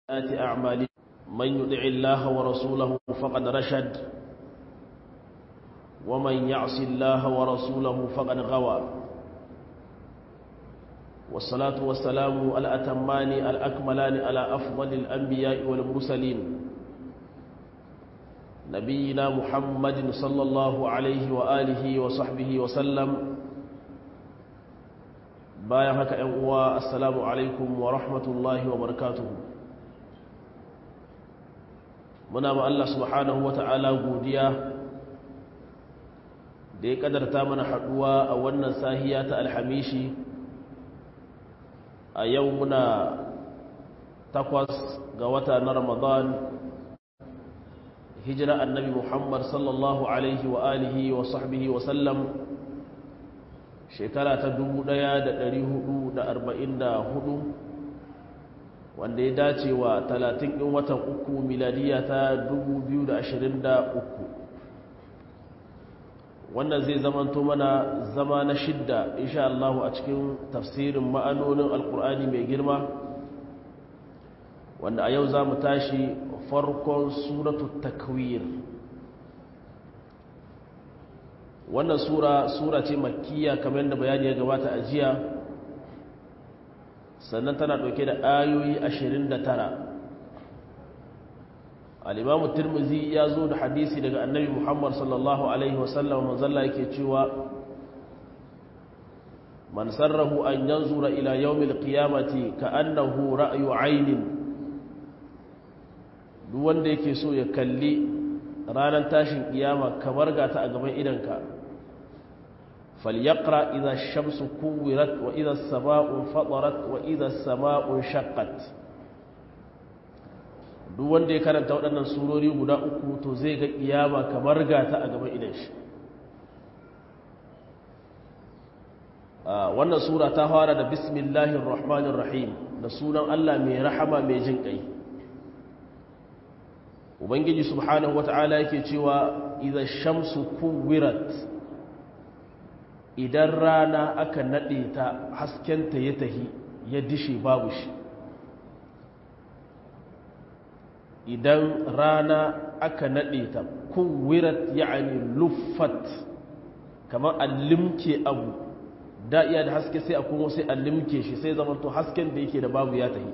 سيئات أعمالنا من يطع الله ورسوله فقد رشد ومن يعص الله ورسوله فقد غوى والصلاة والسلام الأتمان الأكملان على أفضل الأنبياء والمرسلين نبينا محمد صلى الله عليه وآله وصحبه وسلم bayan haka ‘yan uwa assalamu alaikum wa rahmatullahi wa barakatuhu muna ma Allah subhanahu wa ta'ala godiya da ya kadarta mana haɗuwa a wannan sahiya ta alhamishi a yau muna takwas ga wata na ramadan hijira annabi muhammad sallallahu alaihi wa alihi wa sahbihi wa sallam shekara ta hudu, wanda ya dace wa talatin ɗin watan uku miladiya ta uku. wannan zai zamanto mana zama na shidda insha Allah a cikin tafsirin ma'anonin alkur'ani mai girma wanda a yau za mu tashi farkon suratu takwir wannan sura sura ce makkiya kamar da bayani ya gabata a jiya sannan tana ɗauke da ayoyi 29 al-imamu tirmizi ya zo da hadisi daga annabi muhammad sallallahu alaihi wasallam manzalla yake cewa man sarrahu an yanzura ila yawmil qiyamati ka'annahu ra'yu aynin duk wanda yake so ya kalli ranar tashin kiyama kamar gata a gaban idanka فليقرأ إذا الشمس كورت وإذا السماء فطرت وإذا السماء شقت duk wanda ya karanta waɗannan surori guda uku to zai ga kiyama kamar gata a gaban idan shi wannan sura ta fara da bismillahir rahmanir rahim da sunan Allah mai rahama mai jin kai ubangiji subhanahu wata'ala yake cewa idza shamsu kuwirat idan rana aka naɗe ta haskenta ya tahi ya dishe babu shi idan rana aka naɗe ta kuwirat ya'ani luffat kamar allimke abu da iya da haske sai a kuma sai allimke shi sai zama to hasken da yake da babu ya tahi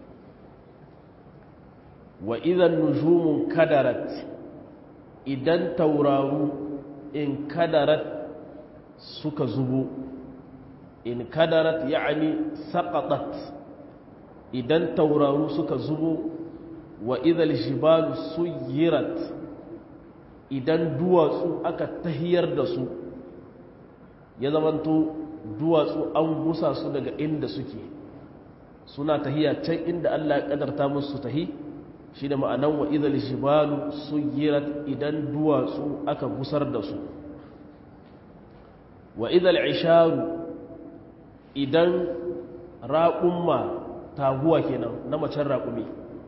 wa idan nujumun kadarat idan tauraru in kadarat suka zubo in kadarat ya'ani saqatat idan tauraru suka zubo wa idhal jibalu suyirat idan duwatsu aka tahiyar da su ya zamanto duwatsu an gusa su daga inda suke suna tahiya can inda Allah ya kadarta musu tahi shi da ma'anan wa idhal jibalu suyirat idan duwatsu aka gusar da su wa idal isharu idan raƙumma taguwa kenan na macen raƙumi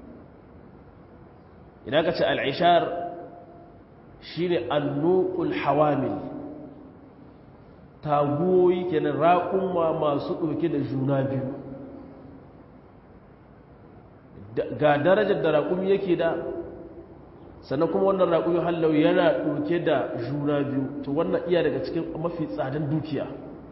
idan ka ce al'ishar shi ne annuƙul hawamil taguwoyi kenan raƙumma masu ɗauke da juna biyu ga darajar da raƙumi yake da sannan kuma wannan raƙuyi hallau yana ɗauke da juna biyu to wannan iya daga cikin mafi tsadan dukiya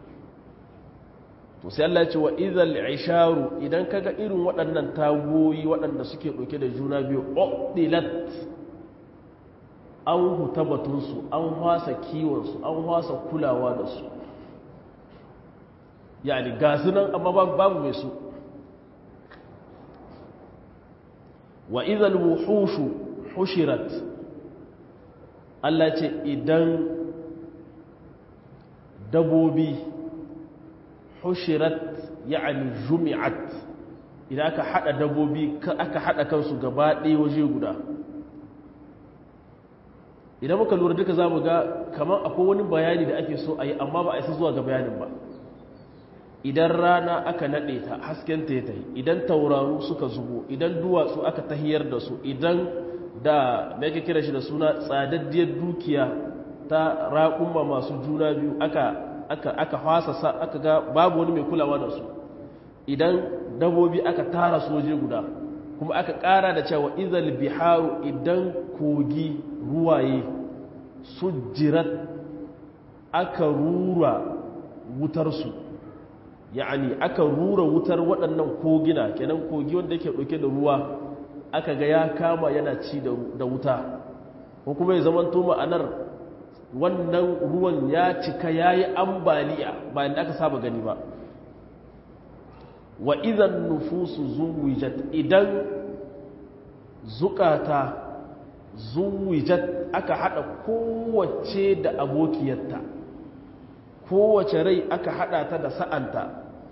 to sai Allah ce wa idhal isharu idan kaga irin waɗannan tagoyi waɗanda suke ɗauke da juna biyu uqdilat an huta batunsu an hwasa kiwonsu an hwasa kulawa da su yani ga su nan amma babu mai su wa idhal wuhushu hushirat Allah ce idan dabobi hushirat ya'ani jumi'at idan aka hada dabobi aka hada kansu gaba ɗaya waje guda idan muka lura duka za mu ga kamar akwai wani bayani da ake so a yi amma ba a isa zuwa ga bayanin ba idan rana aka naɗe ta haskenta ya tahi idan tauraru suka zubo idan duwatsu aka tahiyar da su idan da da yake kira shi da suna tsadaddiyar dukiya ta raƙumma masu juna biyu aka aka aka fasa sa aka ga babu wani mai kulawa da su idan dabobi aka tara soje guda kuma aka ƙara da cewa izal biharu idan kogi ruwaye sujjirat aka rura wutarsu ya'ani aka rura wutar waɗannan kogina kenan kogi wanda yake ɗauke da ruwa aka ga ya kama yana ci da wuta ko kuma ya zamanto ma'anar wannan ruwan ya cika ya yi ambaliya bayan da aka saba gani ba wa idan nufusu zuwijat idan zukata zuwijat aka hada kowace da abokiyarta kowace rai aka hada ta da sa'anta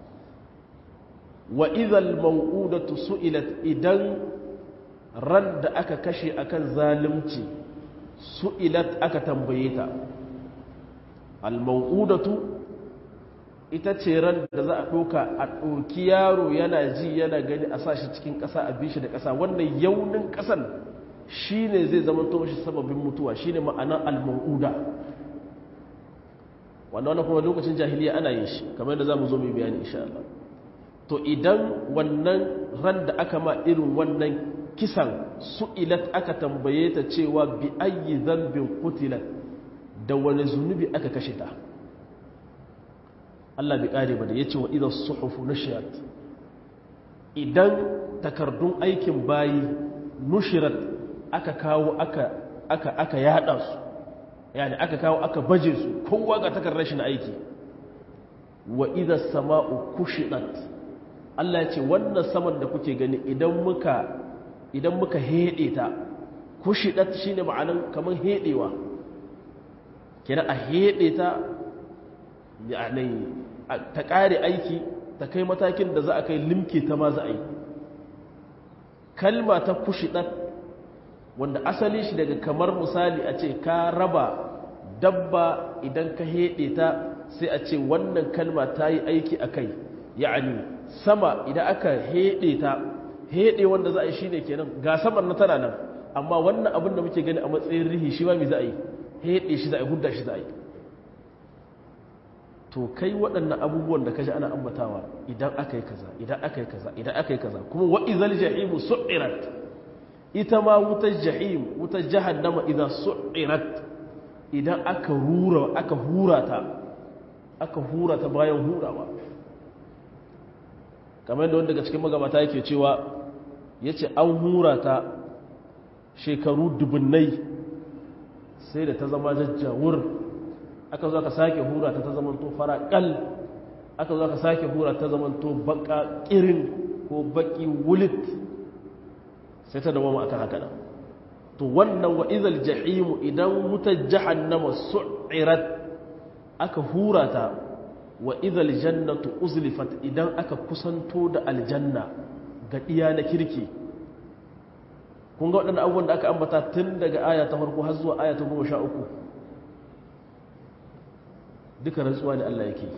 wa idan mau'udatu su'ilat idan ran da aka kashe akan zalunci su'ilat aka tambaye ta al-mau'udatu ita ce ran da za a ɗauka a ɗauki yaro yana ji yana gani a sa shi cikin ƙasa a bishi da ƙasa wannan yaunin ƙasan shi ne zai zama to shi sababin mutuwa shi ne ma'anar al-mau'uda wanda wannan kuma lokacin jahiliya ana yin shi kamar da za mu zo mai bayani insha Allah to idan wannan ran da aka ma irin wannan kisan su'ilat aka tambaye ta cewa bi ayyi zambin qutilat da wani zunubi aka kashe ta Allah bai kare ba da yace wa idha suhufu nushirat idan takardun aikin bayi nushirat aka kawo aka aka aka yada su yani aka kawo aka baje su kowa ga takardar shi na aiki wa idha sama'u kushidat Allah ya ce wannan saman da kuke gani idan muka idan muka heɗe ta kushidat shi ne ma'anin kamar heɗewa kira a heɗe ta ta ƙare aiki ta kai matakin da za a kai limke ta ma za a yi kalma ta kushidat wanda asali shi daga kamar misali a ce ka raba dabba idan ka heɗe ta sai a ce wannan kalma ta yi aiki a kai ya'ani sama idan aka heɗe ta heɗe wanda za a yi shi ne kenan ga saman na tana nan amma wannan abin da muke gani a matsayin rihi shi ba mai za a yi heɗe shi za a yi hudda shi za a yi to kai waɗannan abubuwan da ka ji ana ambatawa idan aka yi kaza idan aka yi kaza idan aka yi kaza kuma wa'izal jahimu su'irat ita ma wutar jahim wutar jahannama idan su'irat idan aka rura aka hura ta aka hura ta bayan hurawa kamar da wanda daga cikin magabata yake cewa ya ce an hura ta shekaru dubunnai sai da ta zama jajjawur aka zo aka sake hura ta ta zamanto faraƙal aka zo aka sake hura ta zamanto baka ƙirin ko baki wulit sai ta dawo akan haka nan to wannan wa izal jahimu idan wutar jahannama su'irat aka hura ta wa idhal jannatu uzlifat idan aka kusanto da aljanna ga iya na kirki kun ga waɗannan abubuwan da aka ambata tun daga aya ta farko har zuwa aya ta goma sha uku duka rantsuwa ne Allah yake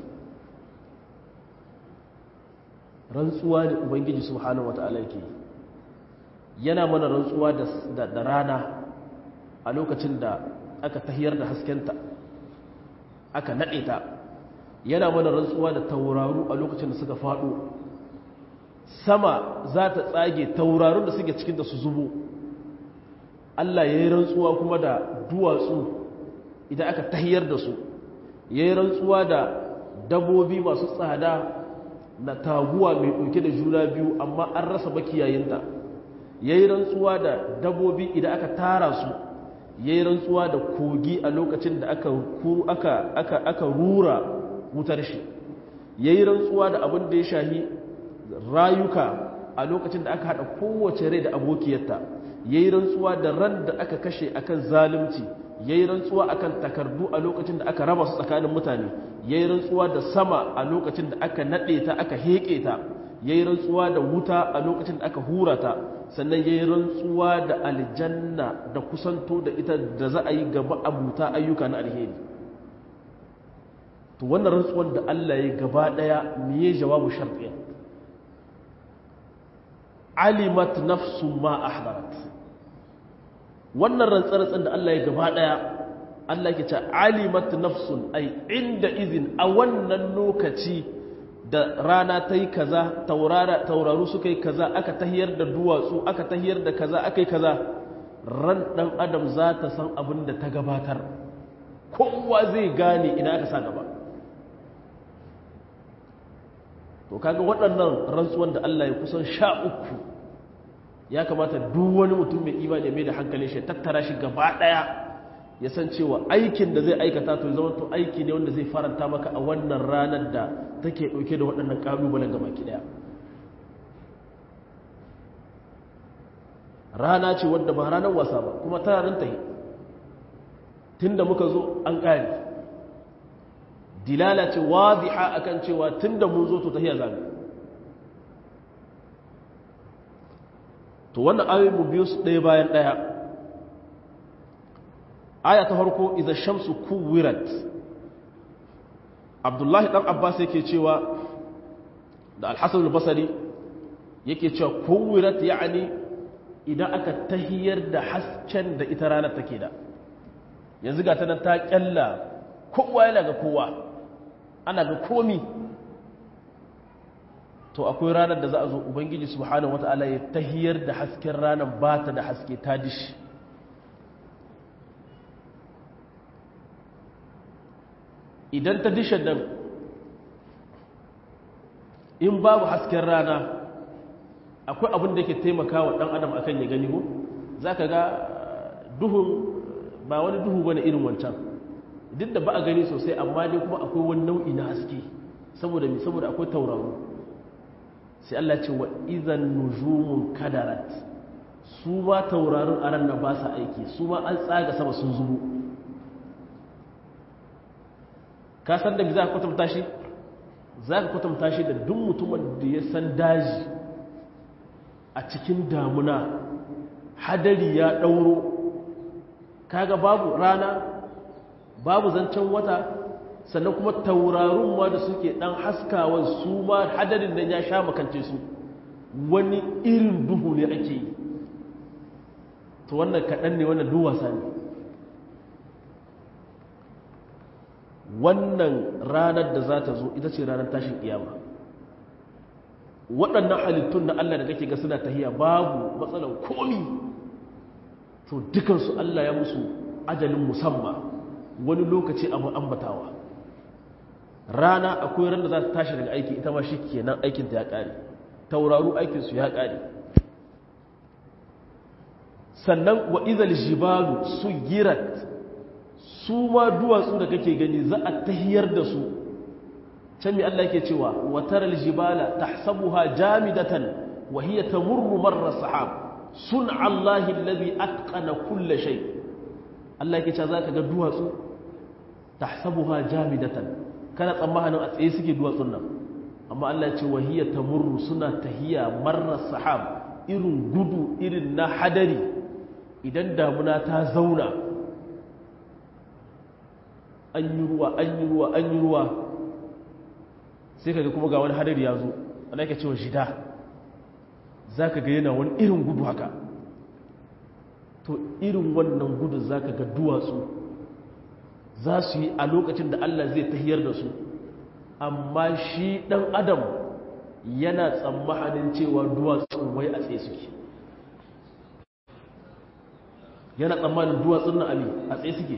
rantsuwa ne ubangiji subhanahu wata'ala yake yana mana rantsuwa da rana a lokacin da aka tahiyar da haskenta aka naɗe ta yana mana rantsuwa da tauraru a lokacin da suka faɗo sama za ta tsage taurarun da suke cikin da su zubo Allah ya yi rantsuwa kuma da duwatsu idan aka tahiyar da su ya yi rantsuwa da dabobi masu tsada na taguwa mai ɗauke da juna biyu amma an rasa makiyayinta ya yi rantsuwa da dabobi idan aka tara su ya yi rantsuwa da kogi a lokacin da aka rura wutar shi ya yi rantsuwa da abin da ya shahi rayuka a lokacin da aka haɗa kowace rai da abokiyarta ya yi rantsuwa da ran da aka kashe akan zalunci ya yi rantsuwa akan takardu a lokacin da aka raba su tsakanin mutane ya yi rantsuwa da sama a lokacin da aka naɗe ta aka heƙe ta ya yi rantsuwa da wuta a lokacin da aka hura ta sannan ya yi rantsuwa da aljanna da kusanto da ita da za a yi gaba abuta ayyuka na alheri to wannan rantsuwan da Allah ya gaba daya miye jawabu shartiya alimat nafsu ma ahdarat wannan rantsarantsan da Allah ya gaba daya Allah yake ce alimat nafsun ai inda izin a wannan lokaci da rana ta yi kaza tauraru suka yi kaza aka tahiyar da duwatsu aka tahiyar da kaza aka yi kaza ran ɗan adam za ta san abin da ta gabatar kowa zai gane ina aka sa gaba to kaga waɗannan rantsuwan da Allah ya kusan sha uku ya kamata duk wani mutum mai imani mai da hankalin shi tattara shi gaba ɗaya ya san cewa aikin da zai aikata to zama to aiki ne wanda zai faranta maka a wannan ranar da take ɗauke da waɗannan ƙalubalen gaba ki ɗaya rana ce wadda ba ranar wasa ba kuma tana nan ta yi tun da muka zo an ƙari dilala ce wadiha akan cewa tun da mun zo to tahiya zamu to wannan ayoyin mu biyu su ɗaya bayan ɗaya aya ta farko idza shamsu kuwirat abdullahi dan abbas yake cewa da al-hasan al-basri yake cewa kuwirat yani idan aka tahiyar da hasken da ita ranar take da yanzu ga ta nan ta kyalla kowa yana ga kowa ana ga komi to akwai ranar da za a zo ubangiji subhanahu wata'ala ya tahiyar da hasken ranar ba ta da haske ta dishi idan ta dishe nan in babu hasken rana akwai abin da ke taimaka wa ɗan adam akan ya gani ko za ka ga duhun ba wani duhu bane irin wancan duk da ba a gani sosai amma dai kuma akwai wani nau'i na haske saboda mi saboda akwai tauraro sai Allah ce wa idan nujumun kadarat su ma taurarin a ran ba sa aiki su ma an tsaga sama sun zubo ka san da bi za ka kwatanta shi za ka kwatanta shi da duk mutumin da ya san daji a cikin damuna hadari ya ɗauro kaga babu rana babu zancen wata sannan kuma taurarun ma da suke ɗan haskawan su ma hadarin nan ya sha makance su wani irin duhu ne ake yi to wannan kaɗan ne wannan duwasa ne wannan ranar da za ta zo ita ce ranar tashin kiyama waɗannan halittun na Allah da kake ga suna tahiya babu matsalan komi to dukansu Allah ya musu ajalin musamman wani lokaci abu ambatawa rana akwai ran da za ta tashi daga aiki ita ma shi kenan aikinta ya ƙare tauraru aikinsu ya ƙare sannan wa izal jibalu su girat su ma duwatsu da kake gani za a tahiyar da su can mi Allah yake cewa wa taral jibala tahsabuha jamidatan wa hiya tamurru marra sahab sun Allah alladhi atqana kull shay Allah yake cewa zaka ga duwatsu tahsabuha jamidatan kana tsammanin a tsaye suke duwatsun nan amma Allah ya ce wa hiya tamurru suna tahiya marra sahab irin gudu irin na hadari idan damuna ta zauna an yi ruwa an yi ruwa an yi ruwa sai ka ga kuma ga wani hadari ya zo ana yake cewa shida za ka ga yana wani irin gudu haka to irin wannan gudu za ka ga duwatsu za su yi a lokacin da Allah zai tahiyar da su amma shi ɗan adam yana tsammanin cewa duwatsun wai a tsaye suke yana tsammanin duwatsun na ami a tsaye suke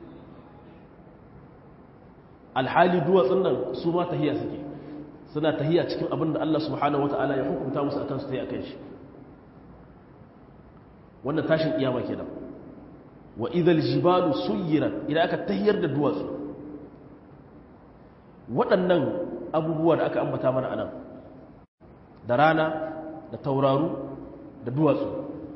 alhali duwatsun nan su ma tahiya suke suna tahiya cikin abin da Allah subhanahu wata'ala ya hukunta musu akan su ta yi akan shi wannan tashin kiyama kenan wa idhal jibalu suyirat idan aka tahiyar da duwatsu waɗannan abubuwa da aka ambata mana anan da rana da tauraru da duwatsu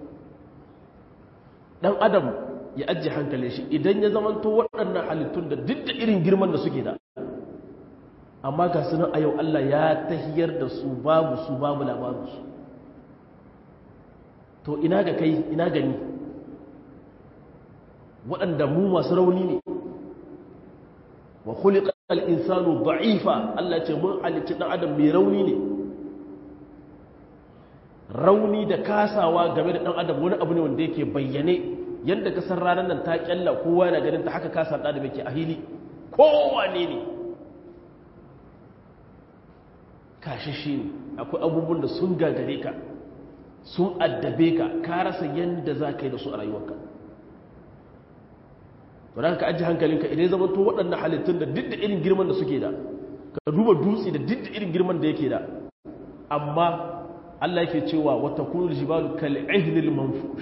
dan adam ya ajiye hankali shi idan ya zamanto waɗannan halittun da duk da irin girman da suke da amma ga sunan a yau Allah ya tahiyar da su babu su babu labarinsu to ina ga kai ina gani waɗanda mu masu rauni ne wa khuliqa al-insanu da'ifa Allah ce mun halicci dan adam mai rauni ne rauni da kasawa game da dan adam wani abu ne wanda yake bayyane yadda kasar ranar nan ta kyalla kowa yana ganin ta haka kasar da yake a hili kowane ne kashishi ne akwai abubuwan da sun gagare ka sun addabe ka ka rasa yadda za ka yi da su a rayuwarka to da ka ajiye hankalinka idan zama to waɗannan halittun da duk da irin girman da suke da ka duba dutse da duk da irin girman da yake da amma Allah yake cewa wata kunul jibalu kal ihnil manfush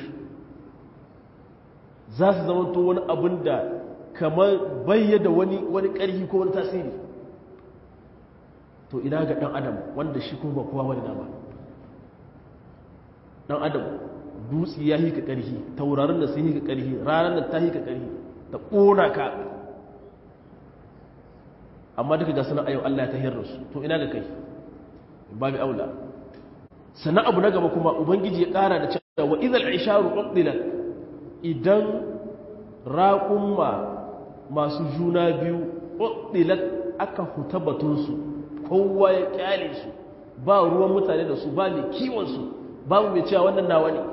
za su zama to wani abin da kamar bayyada wani wani ƙarfi ko wani tasiri to ina ga ɗan adam wanda shi kuma ba kowa wani dama ɗan adam dutse ya hika ƙarfi taurarin da sun hika ƙarfi ranar da ta hika ƙarfi ta ƙona ka amma duka ga suna ayyau Allah ya tahir su to ina ga kai babu aula sannan abu na gaba kuma ubangiji ya ƙara da cewa wa idal isharu uqdilat idan raƙumma masu juna biyu uqdilat aka huta batunsu kowa ya kyale su ba ruwan mutane da su ba mai kiwonsu babu mai cewa wannan nawa ne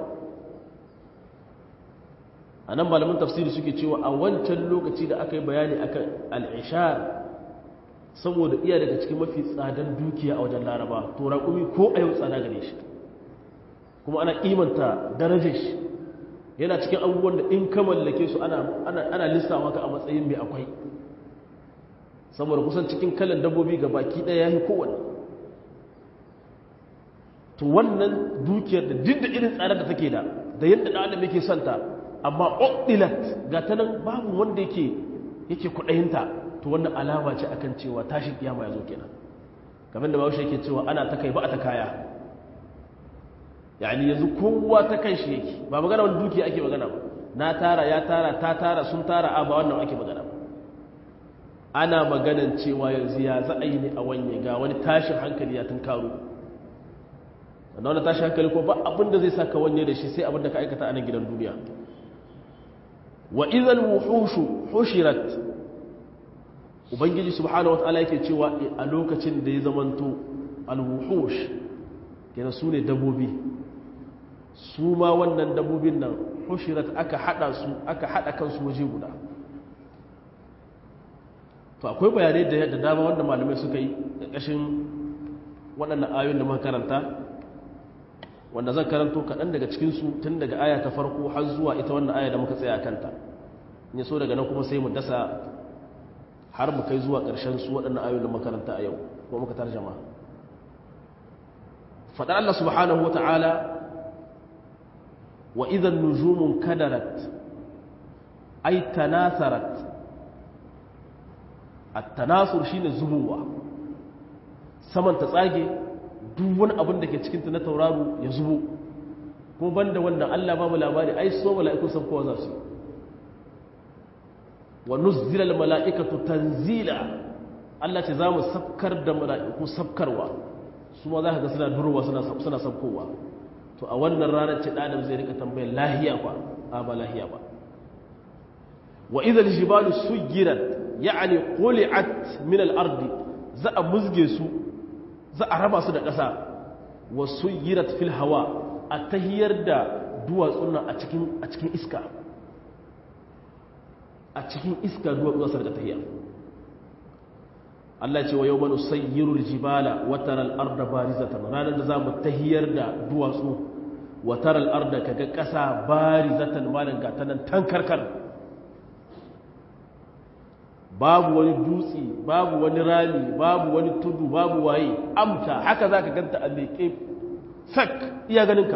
a nan malamin tafsiri suke cewa a wancan lokaci da aka yi bayani akan al'ishar saboda iya daga cikin mafi tsadan dukiya a wajen laraba to raƙumi ko a yau tsada gare shi kuma ana imanta darajar shi yana cikin abubuwan da in ka mallake su ana lissa maka a matsayin mai akwai saboda kusan cikin kalan dabbobi ga baki ɗaya ya yi kowane to wannan dukiyar da duk da irin tsarar da take da da yadda ɗan adam yake santa amma ƙudilat ga ta nan babu wanda yake yake kuɗayinta to wannan alama ce akan cewa tashin kiyama ya zo kenan kamar da bawashi yake cewa ana ta kai ba a ta kaya yani yanzu kowa ta kan shi yake ba magana wani dukiya ake magana ba na tara ya tara ta tara sun tara a ba wannan ake magana ba ana maganan cewa yanzu ya za a yi ne a wanye ga wani tashin hankali ya tun karo wanda wani tashin hankali ko ba abinda zai saka wanye da shi sai abinda ka aikata a nan gidan duniya wa izal wuhushu hushirat ubangiji subhanahu wataala yake cewa a lokacin da ya zamanto alwuhush kenan su ne dabobi su ma wannan dabobin nan hushirat aka hada su aka hada kansu waje guda to akwai bayanai da da dama wanda malamai suka yi ƙarƙashin waɗannan ayoyin da muka karanta wanda zan karanto kaɗan daga cikinsu tun daga aya ta farko har zuwa ita wannan aya da muka tsaya kanta in so daga nan kuma sai mu dasa har mu kai zuwa ƙarshen su waɗannan ayoyin da muka karanta a yau ko muka tarjama faɗar Allah subhanahu wata'ala wa idan nujumun kadarat ay tanasarat at-tanasur shine zubowa saman ta tsage duk wani abin da ke cikin ta na tauraro ya zubo kuma banda wannan Allah ba mu labari ai so mala'iku san kowa za su wa nuzzila al-mala'ikatu tanzila Allah ce za mu sabkar da mala'iku sabkarwa su ma za ka ga suna durowa suna sabkowa to a wannan ranar ce ɗanim zai rika tambayar lahiya ba a ba lahiya ba wa idan jibalu sugirat ya'ani quli'at min al-ardi za a musge su za a raba su da ƙasa wa sugirat fil hawa a tahiyar da duwatsun nan a cikin a cikin iska a cikin iska duwatsun su da tahiyar Allah ce wa yau manu sayyirul jibala wataral arda barizatan ranar da za mu tahiyar da duwatsu wataral arda kaga ƙasa barizatan malan gata nan tankarkar babu wani dutse babu wani rami babu wani tudu babu waye amta haka za ka ganta a leƙe sak iya ganinka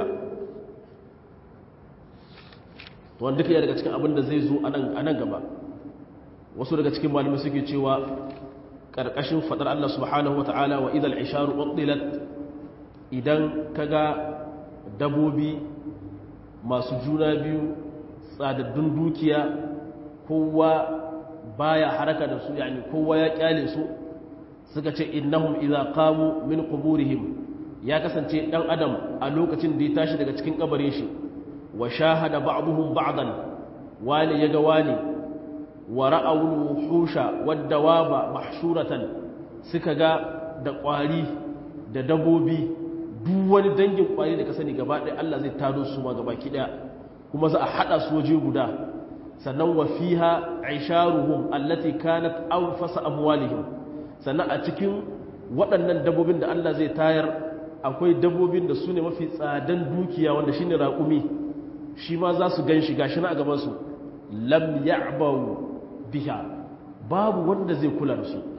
wanda duka iya daga cikin abin da zai zo a nan gaba wasu daga cikin malamai suke cewa ƙarƙashin faɗar Allah subhanahu wa ta'ala wa idal isharu ƙwaɗilat idan ka ga dabobi masu juna biyu tsadaddun dukiya kowa baya haraka da su yani kowa ya kyale su suka ce innahum idza qamu min quburihim ya kasance dan adam a lokacin da ya tashi daga cikin kabarin shi wa shahada ba'dhum ba'dan wani yaga wani wa ra'awul wuhusha wad dawaba mahshuratan suka ga da kwari da dabobi duk wani dangin kwari da ka sani gaba ɗaya Allah zai tado su ma gaba ki daya kuma za a hada su waje guda sannan wa fiha aisharuhum allati kanat anfasa amwalihim sannan a cikin waɗannan dabbobin da Allah zai tayar akwai dabbobin da su ne mafi tsadan dukiya wanda shine raƙumi shi ma za su gan shi gashi na a gabansu lam ya'bau biha babu wanda zai kula da su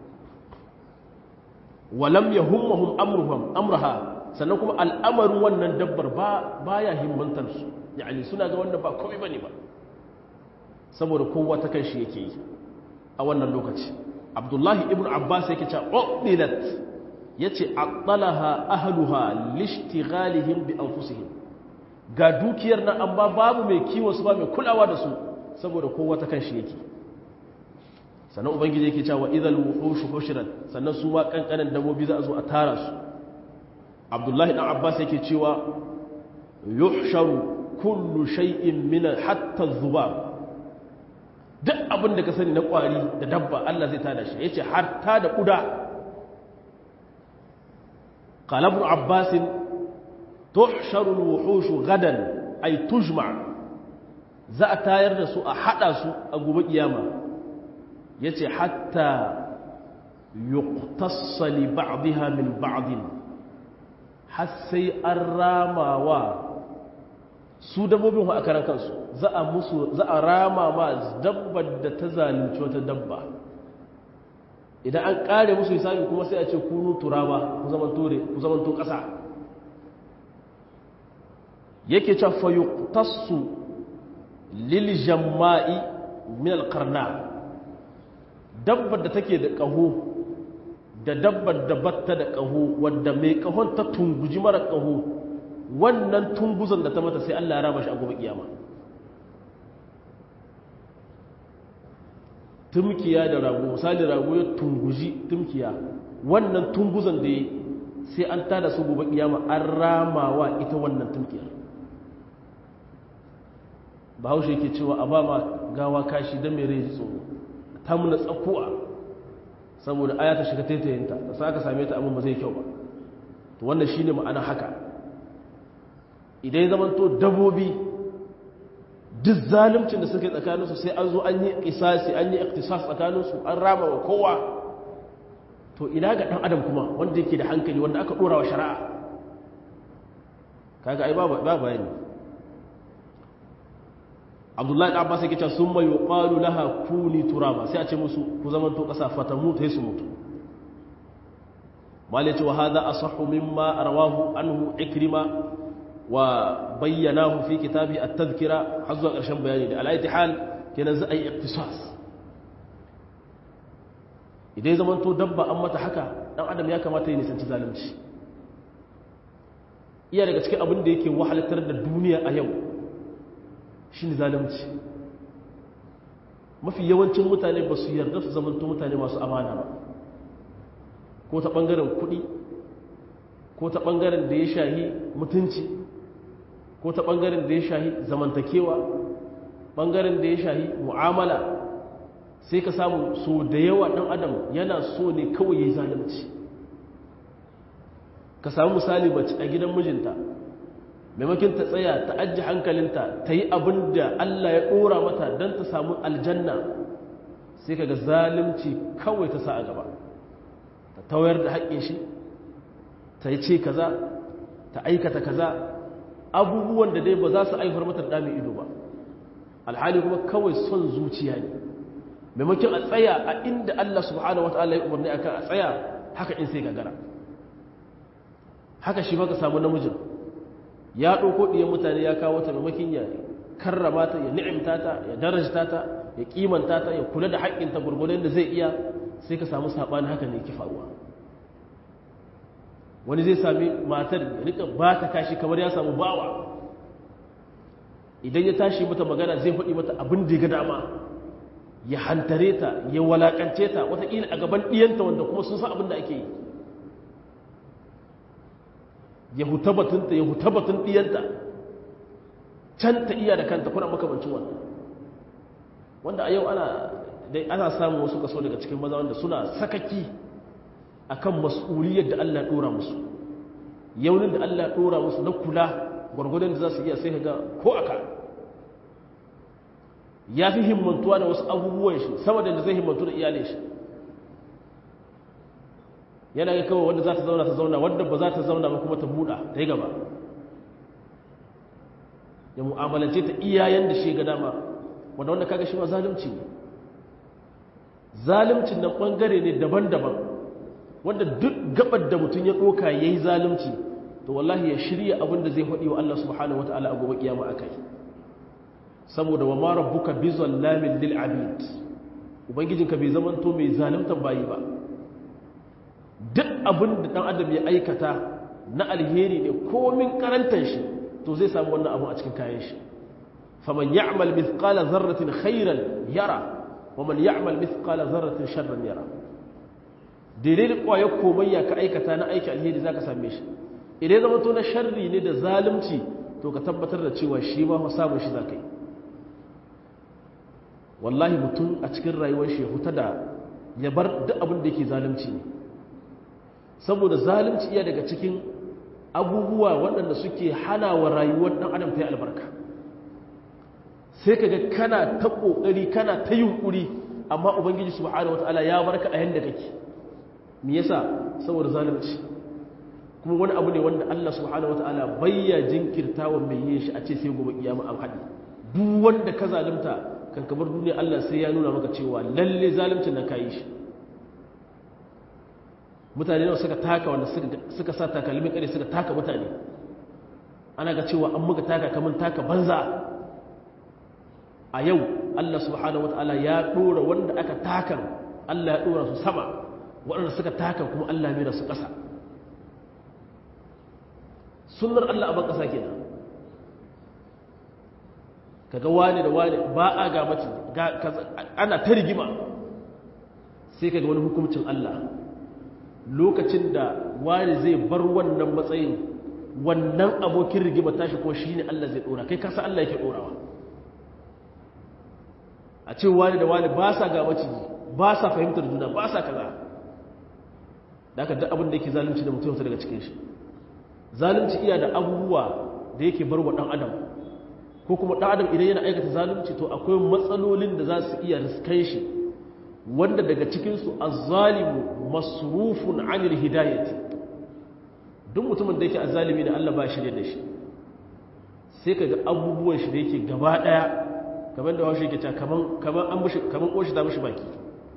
walam yahummahum amruhum amraha sannan kuma al'amarin wannan dabbar ba baya himmantar su yani suna ga wannan ba komai bane ba saboda kowa ta kan shi yake yi a wannan lokaci abdullahi ibn abbas yake cewa udilat yace aqalaha ahluha lishtighalihim bi anfusihim ga dukiyar nan amma babu mai kiwon su ba mai kulawa da su saboda kowa ta kan shi yake sannan ubangiji yake cewa idhal wuhush hushirat sannan su ma kankanan dabobi za a zo a tara su abdullahi dan abbas yake cewa yuhsharu kullu shay'in min hatta dhubab duk abin da ka sani na kwari da dabba Allah zai tada shi yace har ta da kuda qala ibn abbas tuhsharu alwuhush gadan ay tujma za a tayar da su a hada su a gobe kiyama yace hatta yuqtassa li ba'dha min ba'd har sai an ramawa su dabbobin a karan kansu za a musu za a rama ma dabbar da ta zalunci wata dabba idan an kare musu hisabi kuma sai a ce kunu turaba ku zaman tore ku zaman to kasa yake cewa fa yuqtassu lil jamma'i min al qarna dabbar da take da kaho da dabbar da batta da kaho wanda mai kahon ta tunguji mara kaho wannan tunguzan da ta mata sai Allah ya raba shi a gobe kiyama tumkiya da rago misali rago ya tunguji tumkiya wannan tunguzan da ya sai an tada su gobe kiyama an ramawa ita wannan tumkiyar bahaushe yake cewa a ba ma gawa kashi don mai rai tsoro ta muna tsakuwa saboda aya ta shiga taitayinta da sa aka same ta abin ba zai kyau ba to wannan shine ma'ana haka idan ya zamanto dabobi duk zalimcin da suke tsakaninsu sai an zo an yi kisasi an yi iktisas tsakaninsu an rama wa kowa to ina ga ɗan adam kuma wanda yake da hankali wanda aka ɗora wa shari'a kaga ai ba bayani abdullahi da abbas yake cewa sun mai yuqalu laha kuni turaba sai a ce musu ku zamanto ƙasa fata mutu sai su mutu malaci wa hadha asahhu mimma rawahu anhu ikrima wa bayyanahu fi kitabi at-tadhkira har zuwa ƙarshen bayani da al hal kenan za a yi iktisas idan zaman to dabba an mata haka dan adam ya kamata ya nisanci zalunci iya daga cikin abin da yake wahalatar da duniya a yau shine zalunci mafi yawancin mutane ba su yarda su zamanto mutane masu amana ba ko ta ɓangaren kuɗi ko ta ɓangaren da ya shahi mutunci ko ta ɓangaren da ya shahi zamantakewa ɓangaren da ya shahi mu'amala sai ka samu so da yawa ɗan adam yana so ne kawai ya yi zalunci ka samu misali mace a gidan mijinta maimakon ta tsaya ta ajiye hankalinta ta yi abin da Allah ya ɗora mata don ta samu aljanna sai ka ga zalunci kawai ta sa a gaba ta tawayar da haƙƙin shi ta yi ce kaza ta aikata kaza abubuwan da dai ba za su aifar mata da mai ido ba alhali kuma kawai son zuciya ne maimakon a tsaya a inda Allah subhanahu wa ta'ala ya umarni akan a tsaya haka in sai gagara haka shi maka samu namijin ya ɗauko ɗiyan mutane ya kawo ta maimakon ya karrama ta ya ni'imta ta ya darajta ta ya kimanta ta ya kula da haƙƙinta gurgurin da zai iya sai ka samu saɓani haka ne ki faruwa wani zai sami matar ya rika ba ta kashi kamar ya samu bawa idan ya tashi mata magana zai faɗi mata abin da ya ga dama ya hantare ta ya walakance ta wataƙila a gaban ɗiyanta wanda kuma sun san abin da ake yi ya huta batunta ya huta batun ɗiyanta can ta iya da kanta kuna makamancin wannan wanda a yau ana dai ana samun wasu kaso daga cikin maza wanda suna sakaki akan mas'uliyar da Allah ya dora musu yaunin da Allah ya dora musu na kula gwargwadon da za su iya sai ka ga ko aka ya fi himmantuwa da wasu abubuwan shi sama da zai himmantu da iyalin shi yana ga kawai wanda za ta zauna ta zauna wanda ba za ta zauna ba kuma ta buɗa ta yi gaba ya mu'amalance ta iyayen da shi ga dama wanda wanda kaga shi ma zalunci ne zaluncin nan ɓangare ne daban-daban wanda duk gabar da mutum ya ɗoka ya yi zalunci to wallahi ya shirya abin da zai faɗi wa Allah subhanahu wata'ala a gobe kiyama a kai saboda wa ma rabbuka bi zallamin lil abid ubangijinka bai zaman to mai zaluntan bayi ba duk abin da dan adam ya aikata na alheri ne komin karantar shi to zai samu wannan abu a cikin kayan shi faman ya'mal mithqala dharratin khairan yara wa man ya'mal mithqala dharratin sharran yara daidai da kwayar komayya ka aikata na aiki alheri zaka same shi idan zama to na sharri ne da zalunci to ka tabbatar da cewa shi ma samun shi zaka yi wallahi mutum a cikin rayuwar shi ya huta da ya bar duk abin da yake zalunci ne saboda zalunci iya daga cikin abubuwa waɗanda suke hana wa rayuwar ɗan adam ta yi albarka sai ka ga kana ta ƙoƙari kana ta yunƙuri amma ubangiji subhanahu wataala ya barka a yanda kake me yasa saboda zalunci kuma wani abu ne wanda Allah subhanahu wataala bayya jinkirta wa mai yin shi a ce sai gobe kiyama an haɗi duk wanda ka zalunta kan kamar duniya Allah sai ya nuna maka cewa lalle zaluncin nan kayi shi mutane nawa suka taka wanda suka sa takalmin kare suka taka mutane ana ga cewa an muka taka kamar taka banza a yau Allah subhanahu wataala ya dora wanda aka takan Allah ya dora su sama waɗanda suka taka kuma Allah mai da su ƙasa sunnar Allah a ban ƙasa kenan kaga wani da wani ba a ga mace ana ta rigima sai kaga wani hukuncin Allah lokacin da wani zai bar wannan matsayin wannan abokin rigima tashi ko shine Allah zai dora kai kasa Allah yake dorawa a ce wani da wani ba sa ga mace ba sa fahimtar juna ba sa kaza da aka duk abin da yake zalunci da mutum daga cikin shi zalunci iya da abubuwa da yake bar wa dan adam ko kuma ɗan adam idan yana aikata zalunci to akwai matsalolin da za su iya riskan shi wanda daga cikinsu azzalimu masrufun anil hidayati duk mutumin da yake azzalimi da Allah ba shi da shi sai ka ga abubuwan shi da yake gaba ɗaya kamar da washe yake ta kaman kaman an mushi kaman koshi ta mushi baki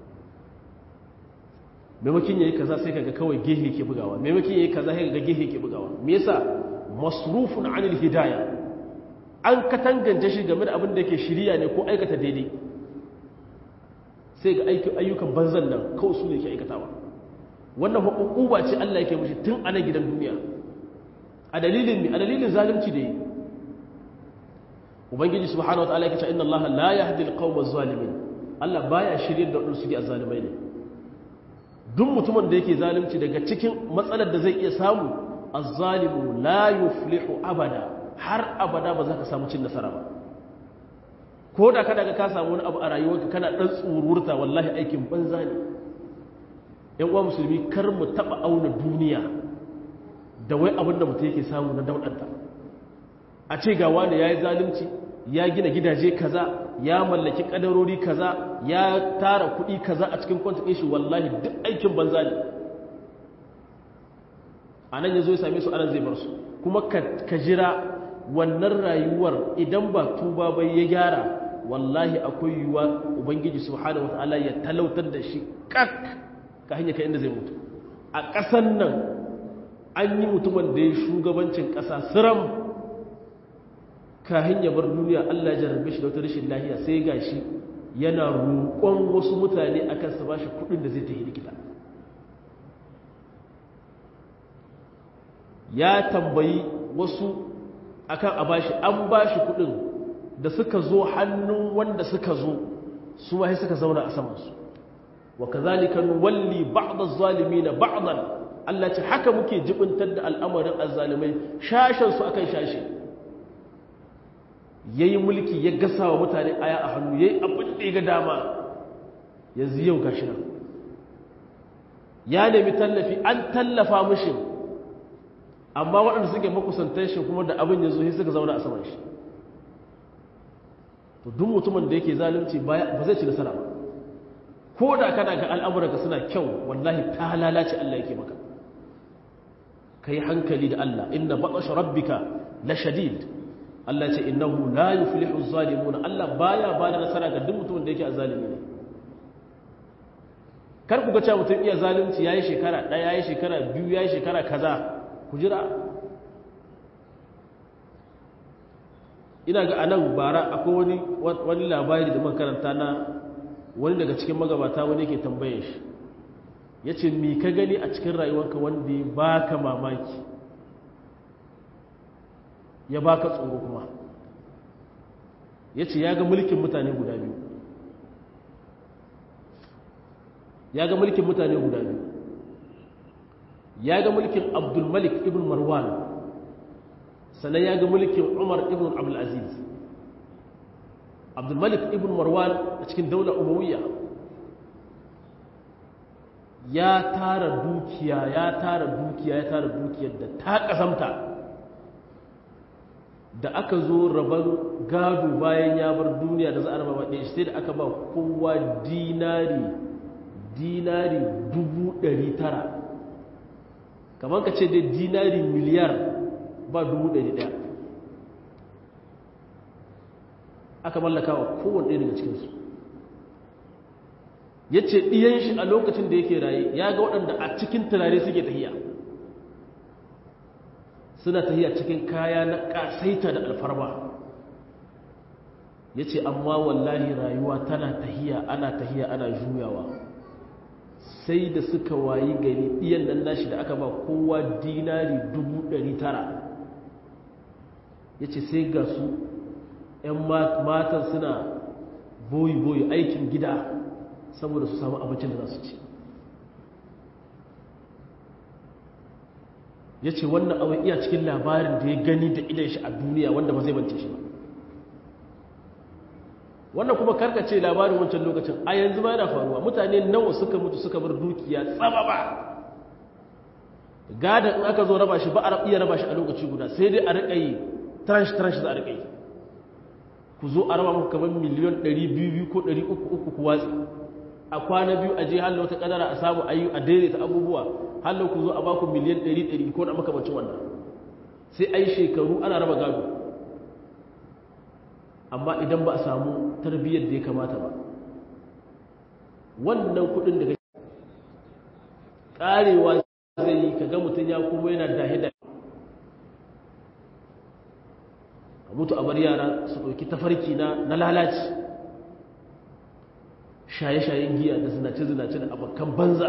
maimakon yayi kaza sai ka ga kawai gehe yake bugawa maimakon yayi kaza sai ka ga gehe yake bugawa me yasa masrufun anil hidayah an katangance shi game da abin da yake shirya ne ko aikata daidai sai ga ayyukan banzan nan kawai su ne ke aikatawa wannan hukuba ce Allah yake mushi tun ana gidan duniya a dalilin ne a dalilin zalunci da yi ubangiji subhanahu wataala yake cewa inna Allah la yahdi al-qawma zalimin Allah baya shiryar da wadanda suke azzalimai ne duk mutumin da yake zalunci daga cikin matsalar da zai iya samu az-zalimu la yuflihu abada har abada ba za ka samu cin nasara ba ko da kada ka samu wani abu a rayuwarka kana dan tsururta wallahi aikin banza ne yan uwa musulmi kar mu taba auna duniya da wai abin da mutum yake samu na daudanta a ce ga wani yayi zalunci ya gina gidaje kaza ya mallaki kadarori kaza ya tara kuɗi kaza a cikin kwantin shi wallahi duk aikin banza ne a nan ya zo ya same su anan zai bar su kuma ka jira wannan rayuwar idan ba tuba bai ya gyara wallahi akwai yiwuwa ubangiji subhanahu wataala ya talautar da shi kak ka hanya ka inda zai mutu a ƙasan nan an yi mutumin da ya shugabancin ƙasa siram ka hanya bar duniya Allah ya jarrabe shi da wata rashin lahiya sai ga shi yana roƙon wasu mutane akan su bashi kuɗin da zai tafi likita ya tambayi wasu akan a bashi an bashi kudin da suka zo hannun wanda suka zo su ma suka zauna a samansu wa kazalika nuwalli ba'd az-zalimin ba'dan Allah ce haka muke jibintar da al'amarin azzalimai shashin su akan shashi yayi mulki ya gasa wa mutane aya a hannu yayi abin da ga dama yanzu yau gashi nan ya nemi tallafi an tallafa mishi amma waɗanda suke makusantar shi kuma da abin ya zo sai suka zauna a saman shi to duk mutumin da yake zalunci ba zai ci nasara ba ko da kana ga al'amuranka suna kyau wallahi ta lalace Allah yake maka kai hankali da Allah inna baqash rabbika la shadid Allah ce innahu la yuflihu az-zalimun Allah baya bada nasara ga duk mutumin da yake azalimi ne kar ku ga cewa mutum iya zalunci yayi shekara ɗaya yayi shekara biyu yayi shekara kaza ku jira ina ga anan bara akwai wani wani labari da makaranta na wani daga cikin magabata wani yake tambaye shi yace me ka gani a cikin rayuwarka wanda ya baka mamaki ya baka tsoro kuma yace ya ga mulkin mutane guda biyu ya ga mulkin mutane guda biyu ya ga mulkin abdulmalik ibn marwan sannan ya ga mulkin umar ibn abdulaziz abdulmalik ibn marwan a cikin daular umawiyya ya tara dukiya ya tara dukiya ya tara dukiyar da ta kasamta da aka zo rabar gado bayan ya bar duniya da za a raba ɗaya sai da aka ba kowa dinari dinari dubu ɗari tara kamar ka ce dai dinari miliyar ba dubu ɗari ɗaya aka mallaka wa kowane ɗaya daga cikinsu ya ce ɗiyan shi a lokacin da yake raye ya ga waɗanda a cikin turare suke tahiya suna tahiya cikin kaya na ƙasaita da alfarma ya ce amma wallahi rayuwa tana tahiya ana tahiya ana juyawa sai da suka wayi gari ɗiyan nan nashi da aka ba kowa dinari dubu ɗari tara ya ce sai ga su ‘yan matan suna boyi-boyi aikin gida saboda su samu abincin da za su ci ya ce wannan abin iya cikin labarin da ya gani da idan shi a duniya wanda ba zai bance shi ba wannan kuma karkace labarin wancan lokacin a yanzu ma yana faruwa mutane nawa suka mutu suka bar dukiya tsaba ba gadon in aka zo raba shi ba a iya raba shi a lokaci guda sai dai a riƙa yi tranche tranche za a riƙa yi ku zo a raba muku kamar miliyon 200 ko 300 ku watsi a kwana biyu a je hallo ta kadara a samu ayu a daidaita abubuwa hallo ku zo a baku miliyan 100 ko da makamacin wannan sai ai shekaru ana raba gado amma idan ba a samu tarbiyyar da ya kamata ba wannan kudin da karewa zai yi kaga mutum ya kuma yana dahe da a mutu a bar yara su ɗauki tafarki na lalaci shaye-shayen giya da zinace-zinace da abokan banza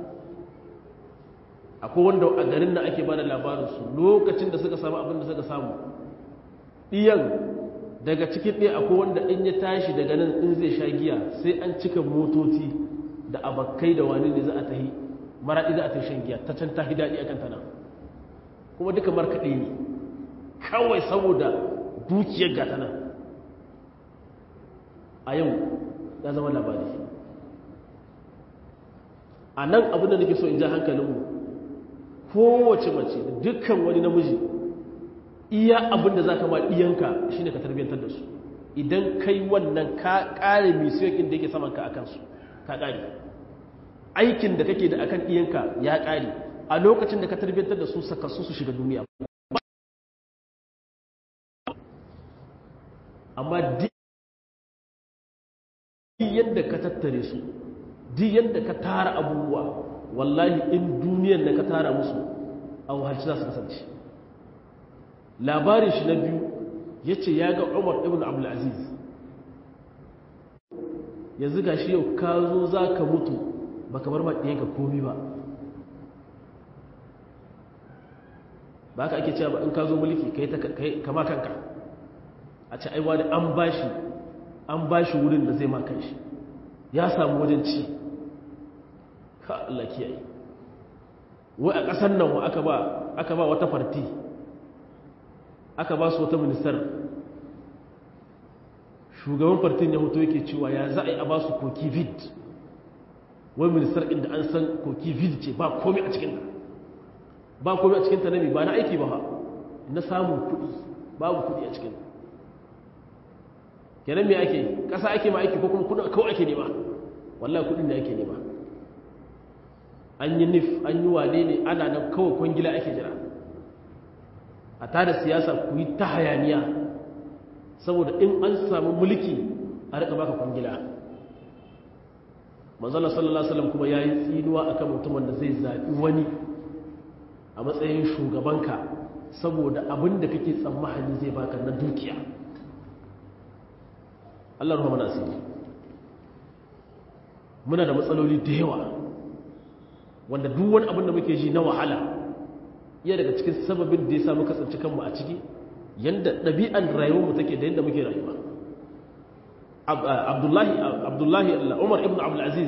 akwai wanda a garin da ake ba da labarinsu lokacin da suka samu abin da suka samu ɗiyan daga cikin ɗaya akwai wanda in ya tashi daga nan in zai sha giya sai an cika motoci da abakai da wani ne za a tahi maraɗi za a tahi shan giya ta can ta daɗi a kanta nan kuma duka markaɗe ne kawai saboda dukiyar gata nan a yau ya zama labari a nan abin da nake so in ja hankalinmu kowace mace dukkan wani namiji iya abin da za ka ma ɗiyanka shi ne ka tarbiyyantar da su idan kai wannan ka ƙare misiyokin da yake samanka a kansu ka ƙare aikin da kake da akan ɗiyanka ya ƙare a lokacin da ka tarbiyyantar da su sakassu su shiga duniya amma duk yadda ka tattare su duk yadda ka tara abubuwa wallahi in duniyar da ka tara musu a wahalci za su kasance labarin shi na biyu ya ce ya ga umar ibn abdulaziz yanzu ga shi yau ka zo za ka mutu ba ka bar maɗiyanka komi ba ba ka ake cewa ba in ka zo mulki kai kama kanka a ce aiwa da an bashi an bashi wurin da zai makan shi ya samu wajen ci ka Allah kiyaye wai a ƙasar nan wa aka ba aka ba wata farti aka ba su wata ministar shugaban fartin ya hoto yake cewa ya za a yi a ba su koki vid wai ministar inda an san koki vid ce ba komi a cikin ba komi a cikin ta nami ba na aiki ba na samun kuɗi babu kuɗi a cikin kenan me ake ƙasa ake ma aiki ko kuma kuɗin kawai ake nema wallahi kudin da ake nema an yi nif an yi wane ne ana nan kawai kwangila ake jira a tada siyasa ku yi ta hayaniya saboda in an samu mulki a rika baka kwangila manzala sallallahu alaihi wasallam kuma yayi tsinuwa akan mutumin da zai zabi wani a matsayin shugabanka saboda abin da kake tsammani zai baka na dukiya Allah ruwa mana asiri muna da matsaloli da yawa wanda duk wani abin da muke ji na wahala iya daga cikin sababin da ya samu kasance kanmu a ciki yanda ɗabi'an rayuwarmu take da yadda muke rayuwa abdullahi abdullahi umar ibn abdulaziz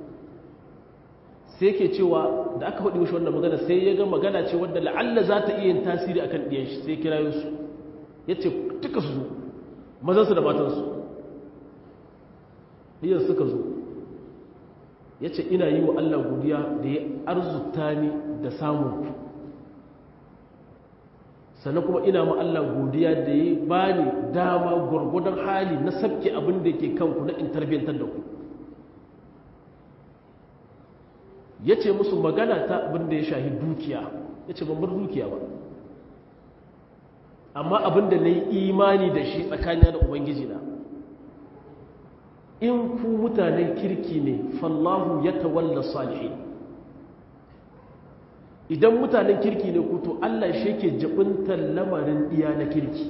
sai ke cewa da aka faɗi mishi wannan magana sai ya ga magana ce wadda la'alla za ta iya yin tasiri akan ɗiyan shi sai kirayo su ya ce duka su zo mazansu da matansu ɗiyan suka zo ya ce ina yi wa Allah godiya da ya arzuta ni da samun ku sannan kuma ina ma Allah godiya da ya ba ni dama gwargwadon hali na sabke abin da ke kanku na in tarbiyyantar da ku ya ce musu magana ta abin da ya shahi dukiya ya ce bar dukiya ba amma abin da na yi imani da shi tsakanin da ubangiji na in ku mutanen kirki ne fallahu ya tawalla salihi idan mutanen kirki ne ku to Allah shi ke jibintar lamarin iya na kirki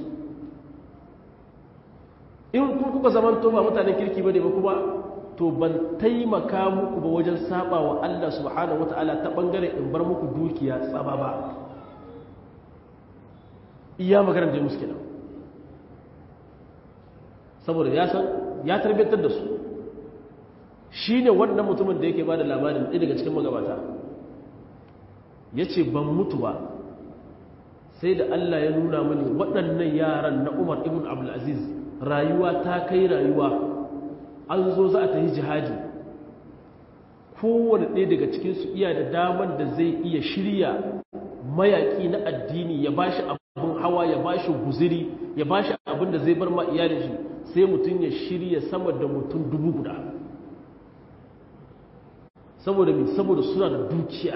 in ku kuka zaman to ba mutanen kirki bane ba kuma to ban taimaka muku ba wajen saba wa Allah subhanahu wataala ta bangare in bar muku dukiya tsaba ba iya maganar da musu kenan saboda ya san ya tarbiyyar da su shi ne wannan mutumin da yake ba da labarin ɗaya daga cikin magabata ya ce ban mutu ba sai da Allah ya nuna mani waɗannan yaran na umar ibn abdulaziz rayuwa ta kai rayuwa an zo za a ta yi jihadi kowane ɗaya daga cikinsu iya da damar da zai iya shirya mayaƙi na addini ya ba shi abin hawa ya ba shi guziri ya ba shi abin da zai bar ma iyalin shi sai mutum ya shirya sama da mutum dubu guda saboda mai saboda suna da dukiya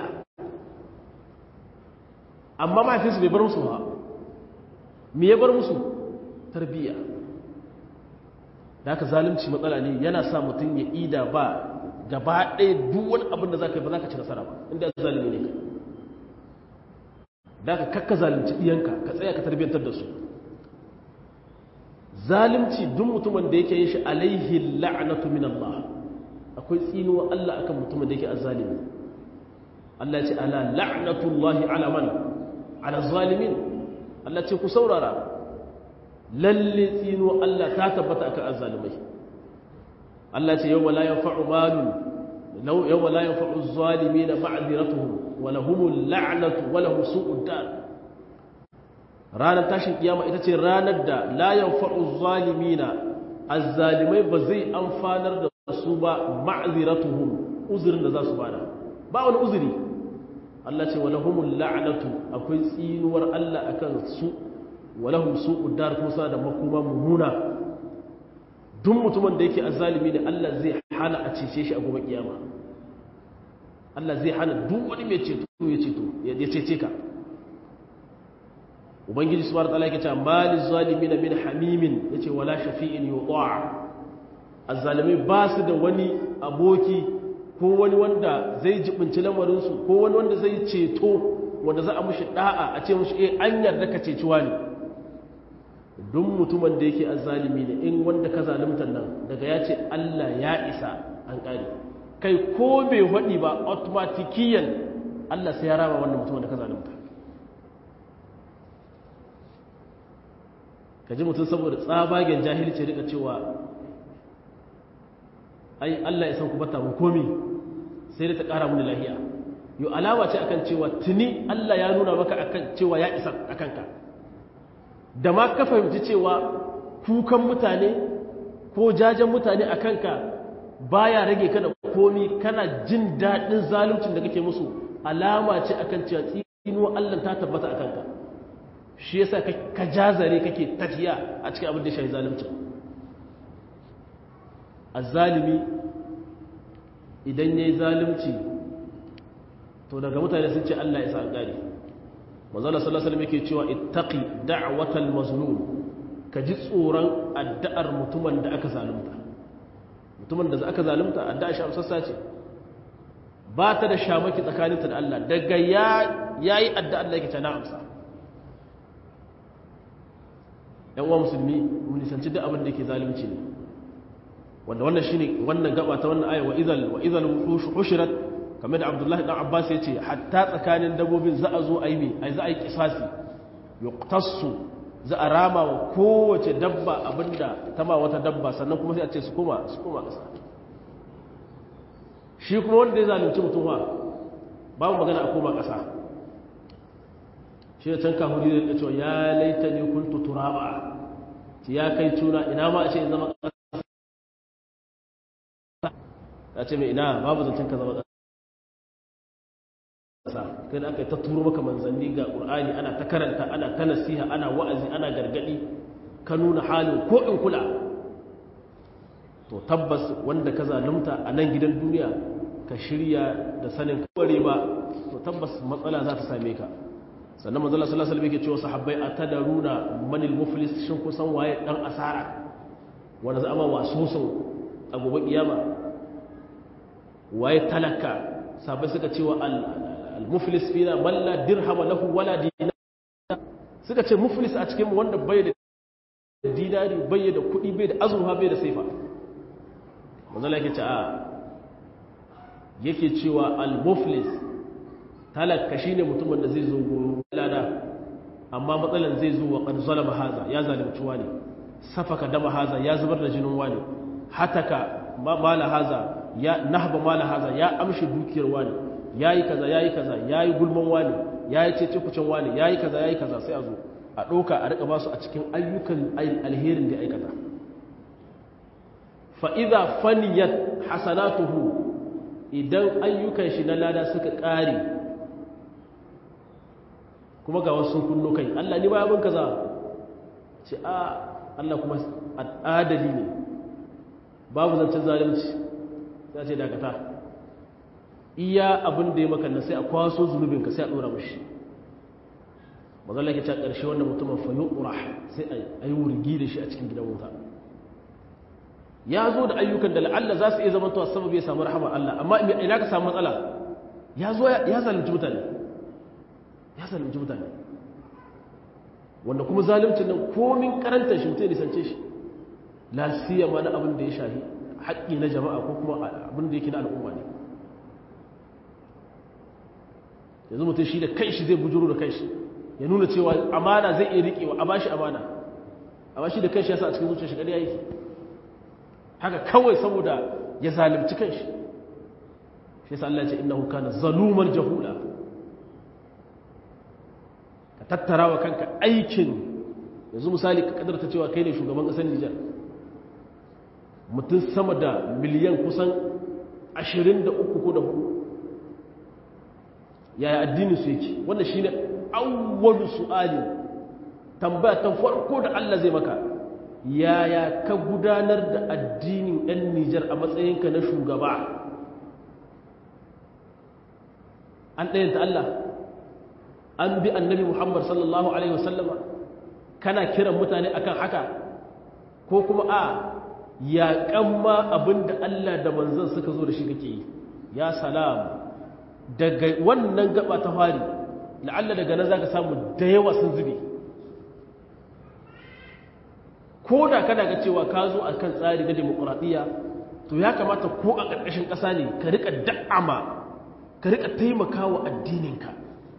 amma mahaifinsu bai bar musu ba me ya bar musu tarbiyya da haka zalunci matsala ne yana sa mutum ya ida ba gaba ɗaya duk wani abin da za ka yi ba za ka ci nasara ba inda zalimi ne ka da haka kakka zalunci ɗiyanka ka tsaya ka tarbiyyantar da su zalunci duk mutumin da yake yin shi alaihi la'natu min Allah akwai tsinuwa Allah akan mutumin da yake azzalimi Allah ce ala la'natullahi ala man ala zalimin Allah ce ku saurara lalle tsinuwa Allah ta tabbata akan azzalimai Allah ce yawma la yanfa'u malun law yawma la yanfa'u az-zalimin ma'dhiratuhum wa lahumul la'natu wa lahum su'ud dar ranar tashin kiyama ita ce ranar da layan fa'u zalimina azzalimai ba zai amfanar da su ba ma'aziratuhum uzurin da za su bada ba wani uzuri Allah ce walahumul la'natu akwai tsinuwar Allah akan su walahum su'ud dar kusa da makoma mummuna duk mutumin da yake azzalimi ne Allah zai hana a cece shi a gobe kiyama Allah zai hana duk wani mai ceto ya ceto ya cece ka ubangiji subhanahu wataala yake cewa malil zalimin min hamimin yace wala shafi'in yuta' azzalimai ba su da wani aboki ko wani wanda zai jibinci lamarin su ko wani wanda zai ceto wanda za a mushi da'a a ce mushi eh an yarda ka ceci wani duk mutumin da yake azzalimi ne in wanda ka zalunta nan daga ya ce Allah ya isa an kare kai ko bai hadi ba automatikiyan Allah sai ya rama wannan mutumin da ka zalunta ka ji mutum saboda tsabagen jahilci rika cewa ai Allah ya san ku bata mu komi sai dai ta ƙara mini lahiya yau alawa ce akan cewa tuni Allah ya nuna maka akan cewa ya isa akan ka da ma ka fahimci cewa kukan mutane ko jajen mutane akan ka baya rage ka da komi kana jin daɗin zaluncin da kake musu alama ce akan cewa tsinuwa Allah ta tabbata akan ka shi yasa ka jazare kake tafiya a cikin abin da shi zalimcin azzalimi idan yayi zalunci to daga mutane sun ce Allah ya sa an gane manzala sallallahu alaihi wasallam yake cewa ittaqi da'watal mazlum ka ji tsoron addu'ar mutumin da aka zalunta mutumin da aka zalunta addu'a shi amsassa ce ba ta da shamaki tsakaninta da Allah daga ya yayi addu'a Allah yake ta na amsa yan uwa musulmi mun nisanci duk abin da yake zalunci ne wanda wannan shine wannan gaba ta wannan aya wa idhal wa idhal hushirat kamar da Abdullahi dan Abbas ya ce hatta tsakanin dabbobin za a zo a yi me ai za a yi kisasi yuqtassu za a rama wa kowace dabba abinda ta ma wata dabba sannan kuma sai a ce su koma su koma kasa shi kuma wanda ya zalunci mutum wa babu magana a koma kasa shi da can kahuri da cewa ya laita ne kuntu turaba ya kai tuna ina ma a ce in zama kasa ya ce mai ina babu zancen ka zama kasa kai da aka yi ta turo maka manzanni ga ƙur'ani ana ta karanta ana ta nasiha ana wa'azi ana gargaɗi ka nuna halin ko in kula to tabbas wanda ka zalunta a nan gidan duniya ka shirya da sanin kaware ba to tabbas matsala za ta same ka sannan manzala sallallahu alaihi wasallam cewa sahabbai atadaruna manil muflis shin kusan waye dan asara wanda za a ma wasu a gobe kiyama waye talaka sahabbai suka cewa al-muflis fina man la dirhama lahu wala dinar suka ce muflis a cikin wanda bai da dinari bai da kudi bai da azurfa bai da saifa manzo yake ce a yake cewa al-muflis talaka shine mutumin da zai zo goro lada amma matsalan zai zo wa qad zalama haza ya zalunci wani safaka dama haza ya zubar da jinin wani hataka mala haza ya nahba mala haza ya amshi dukiyar wani yayi kaza yayi kaza yayi gulman wani yayi cece kucin wani yayi kaza yayi kaza sai a zo a doka a rika basu a cikin ayyukan alherin da aikata fa idza faniyat hasanatuhu idan ayyukan shi na lada suka kare kuma ga wasu kunno kai Allah ni ba abin kaza ce a Allah kuma adali ne babu zancen zalunci sai ce dakata iya abin da ya maka nan sai a kwaso zunubinka sai a dora mashi mazalla ke ta ƙarshe wannan mutumin fa yuqra sai a yi wurgi da shi a cikin gidan wuta ya zo da ayyukan da la'alla za su iya zama to sababi ya samu rahama Allah amma ina ka samu matsala ya zo ya zalunci mutane ya zalunci mutane wanda kuma zaluncin nan komin karantar shi mutum nisance shi la siyama na abin da ya shafi haƙƙi na jama'a ko kuma abin da yake na al'umma ne yanzu mutum shi da kai shi zai bujuru da kai shi ya nuna cewa amana zai iya riƙewa a bashi amana amma shi da kai shi yasa a cikin zuciya shi ƙarya yake haka kawai saboda ya zalimci kan shi shi yasa Allah ya ce innahu kana zaluman jahula ka tattara wa kanka aikin yanzu misali ka kadarta cewa kai ne shugaban ƙasar Nijar mutum sama da miliyan kusan 23 ko da hudu yaya addinin su yake wanda shine awwalu su'ali tambaya ta farko da Allah zai maka yaya ka gudanar da addinin ɗan Nijar a matsayinka na shugaba an ɗayanta Allah an bi annabi Muhammad sallallahu alaihi wasallama kana kiran mutane akan haka ko kuma a yaƙan ma abin da Allah da manzan suka zo da shi kake yi ya salam daga wannan gaba ta fari la'alla daga nan za ka samu da yawa sun zube ko da kana ga cewa ka zo a kan tsari na demokuraɗiyya to ya kamata ko a ƙarƙashin ƙasa ne ka riƙa da'ama ka riƙa taimaka wa addininka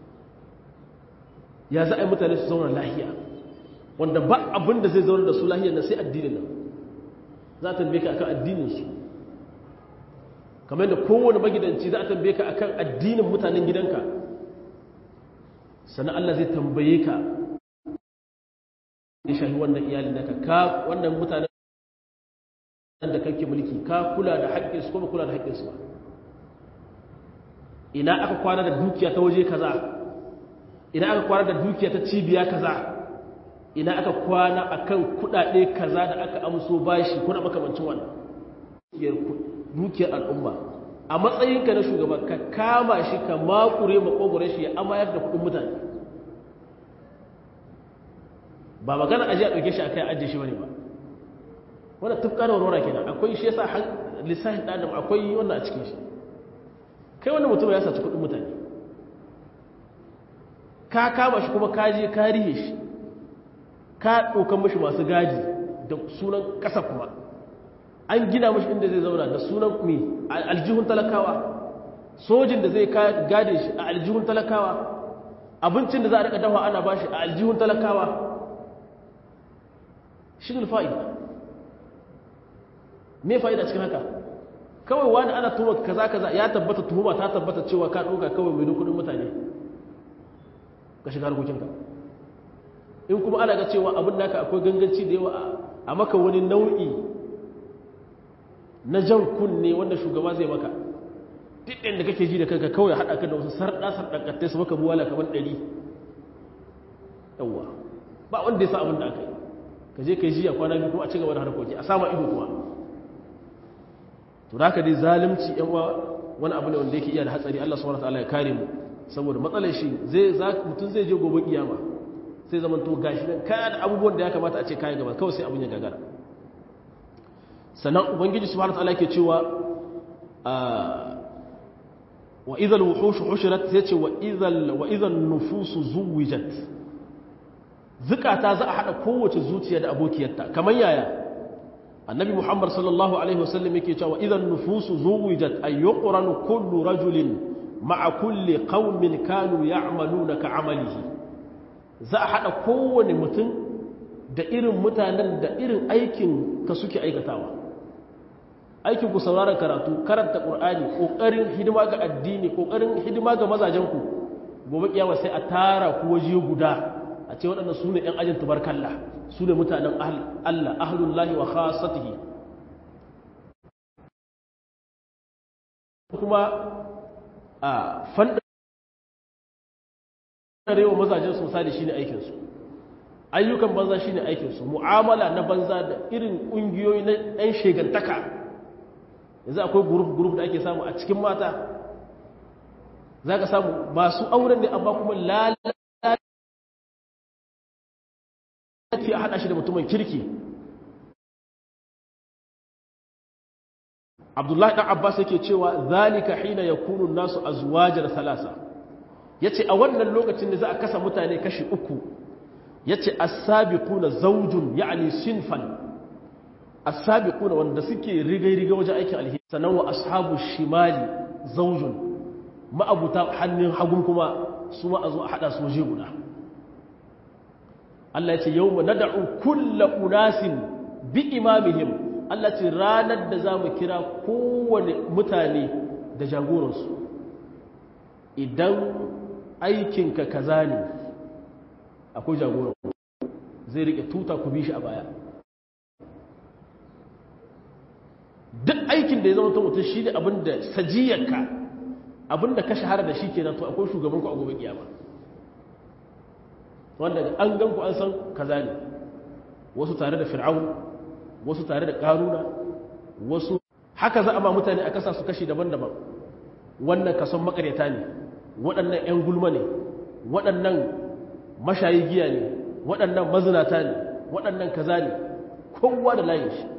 ya za a yi mutane su zauna lahiya wanda ba abin da zai zauna da su lahiyar na sai addinin nan za a tambaye ka akan addininsu kamar da kowane magidanci za a tambaye ka akan addinin mutanen gidanka sannan Allah zai tambaye ka ya shahi wannan iyalin naka ka wannan mutanen da kake mulki ka kula da haƙƙinsu kuma kula da haƙƙinsu ba ina aka kwana da dukiya ta waje kaza ina aka kwana da dukiya ta cibiya kaza ina aka kwana akan kudade kaza da aka amso bashi kuna makamancin wannan dukiyar al'umma a matsayinka na shugaba ka kama shi ka makure makogore shi ya amayar da kudin mutane ba magana aje a ɗauke shi a kai ajiye shi bane ba wanda tufka da warwara kenan akwai shi yasa lissafin ɗan adam akwai wannan a cikin shi kai wanda mutum ya saci kudin mutane ka kama shi kuma kaje ka rihe shi ka ɗaukan mashi masu gaji da sunan ƙasa kuma an gina mashi inda zai zauna da sunan mai aljihun talakawa sojin da zai gade shi a aljihun talakawa abincin da za a rika dafa ana bashi a aljihun talakawa shi ne fa'ida me fa'ida cikin haka kawai wani ana tuhuma kaza kaza ya tabbata tuhuma ta tabbata cewa ka ɗauka kawai mai kudin mutane ka shiga harkokinka in kuma ana ga cewa abin naka akwai ganganci da yawa a maka wani nau'i na jan kunne wanda shugaba zai maka duk da kake ji da kanka kawai haɗa ka da wasu sarɗa sarɗaƙattai su maka buwala kamar ɗari yawwa ba wanda ya sa abin da aka yi ka je ka yi jiya kwana biyu kuma a ci gaba da harkoki a sama ido kuma to da dai zalunci yan wani abu ne wanda yake iya da hatsari Allah subhanahu wataala ya kare mu saboda matsalar shi zai mutum zai je gobe kiyama sai zaman to gashi nan kaya da abubuwan da ya kamata a ce kayan gaba kawai sai abin ya gagara sannan ubangiji subhanahu wataala yake cewa wa idhal wuhush hushirat sai ce wa idhal wa idhal nufusu zuwijat zukata za a hada kowace zuciya da abokiyarta kamar yaya annabi muhammad sallallahu alaihi wasallam yake cewa idhal nufusu zuwijat ay yuqranu kullu rajulin ma'a kulli qaumin kanu ya'maluna ka amalihi za a haɗa kowane mutum da irin mutanen da irin aikin ka suke aikatawa aikin ku sauraron karatu karanta ƙur'ani ƙoƙarin hidima ga addini ƙoƙarin hidima ga mazajenku gobe kiyama sai a tara ku waje guda a ce waɗanda su ne ‘yan ajin tubarkalla su ne mutanen Allah ahlullahi wa khasatihi kuma a fanda rewa mazajen su misali shine aikinsu ayyukan banza shine aikinsu mu'amala na banza da irin ƙungiyoyi na ɗan shegantaka yanzu akwai guruf-guruf da ake samu a cikin mata za ka samu masu auren ne amma kuma lalata a haɗa shi da mutumin kirki abdullahi ɗan abbas yake cewa zalika hina ya kunun nasu a zuwajar salasa ya ce a wannan lokacin da za a kasa mutane kashi uku ya ce asabiquna zaujun ya'ani sinfan asabiquna wanda suke rigai-rigai wajen aikin alheri sannan wa ashabu shimali zaujun ma'abuta hannun hagun kuma su ma a zo a haɗa su waje guda Allah ya ce yau ma nada'u kulla unasin bi imamihim Allah ce ranar da za mu kira kowane mutane da jagoransu idan aikinka kaza ne akwai jagoran zai rike tuta ku bi shi a baya duk aikin da ya zama mutum shi ne abinda sajiyarka abinda ka shahara da shi kenan to akwai shugabanku a gobe kiyama wanda an gan ku an san kaza ne wasu tare da fir'aun wasu tare da karuna wasu haka za a ba mutane a kasa su kashi daban-daban wannan kason makaryata ne waɗannan 'yan gulma ne waɗannan mashayi giya ne waɗannan mazinata ne waɗannan kaza ne kowa da layin shi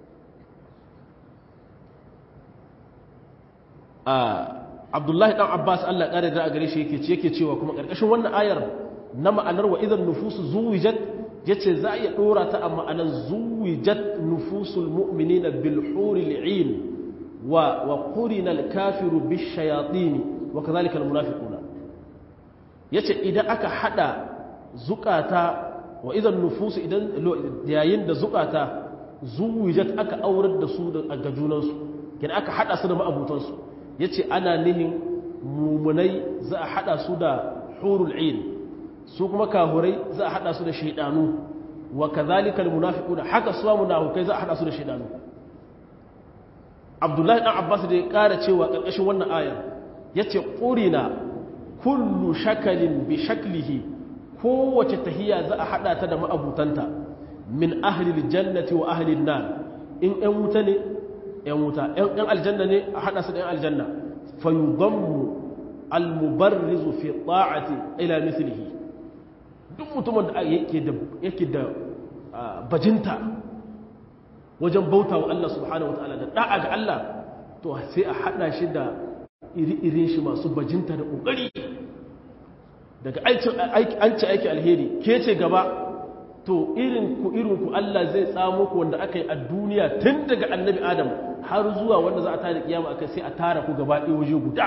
abdullahi ɗan abbas allah ƙare da a gare shi yake cewa kuma ƙarƙashin wannan ayar na ma'anar wa idan nufusu zuwijat ya ce za a iya ɗora ta a ma'anar zuwijat nufusul mu'mini na bilhuri li'in wa wa ƙurina kafiru bishayatini wa kazalika almunafiquna yace idan aka hada zukata wa idan nufusu idan yayin da zukata zuwijat aka aurar da su ga junansu kin aka hada su da ma'abutansu yace ana nihin mumunai za a hada su da hurul ain su kuma kahurai za a hada su da shaydanu wa kazalika almunafiquna haka su munafikai za a hada su da shaydanu Abdullahi dan Abbas da ya kara cewa karkashin wannan ayar ya ce ƙurina kullu shakalin bi shaklihi kowace tahiya za a haɗa ta da ma'abutanta min ahlil jannati wa ahlil nan in ‘yan wuta ne ‘yan wuta ‘yan aljanna ne a haɗa su da ‘yan aljanna fayudammu almubarrizu fi ta'ati ila mislihi duk mutumin da yake da bajinta wajen bauta wa Allah subhanahu wa ta'ala da da'a ga Allah to sai a haɗa shi da iri-irin shi masu bajinta da ƙoƙari daga an ci aiki alheri ke ce gaba to irin ku irin ku Allah zai tsamo ku wanda aka yi a duniya tun daga annabi adam har zuwa wanda za a tada kiyama aka sai a tara ku gaba ɗaya waje guda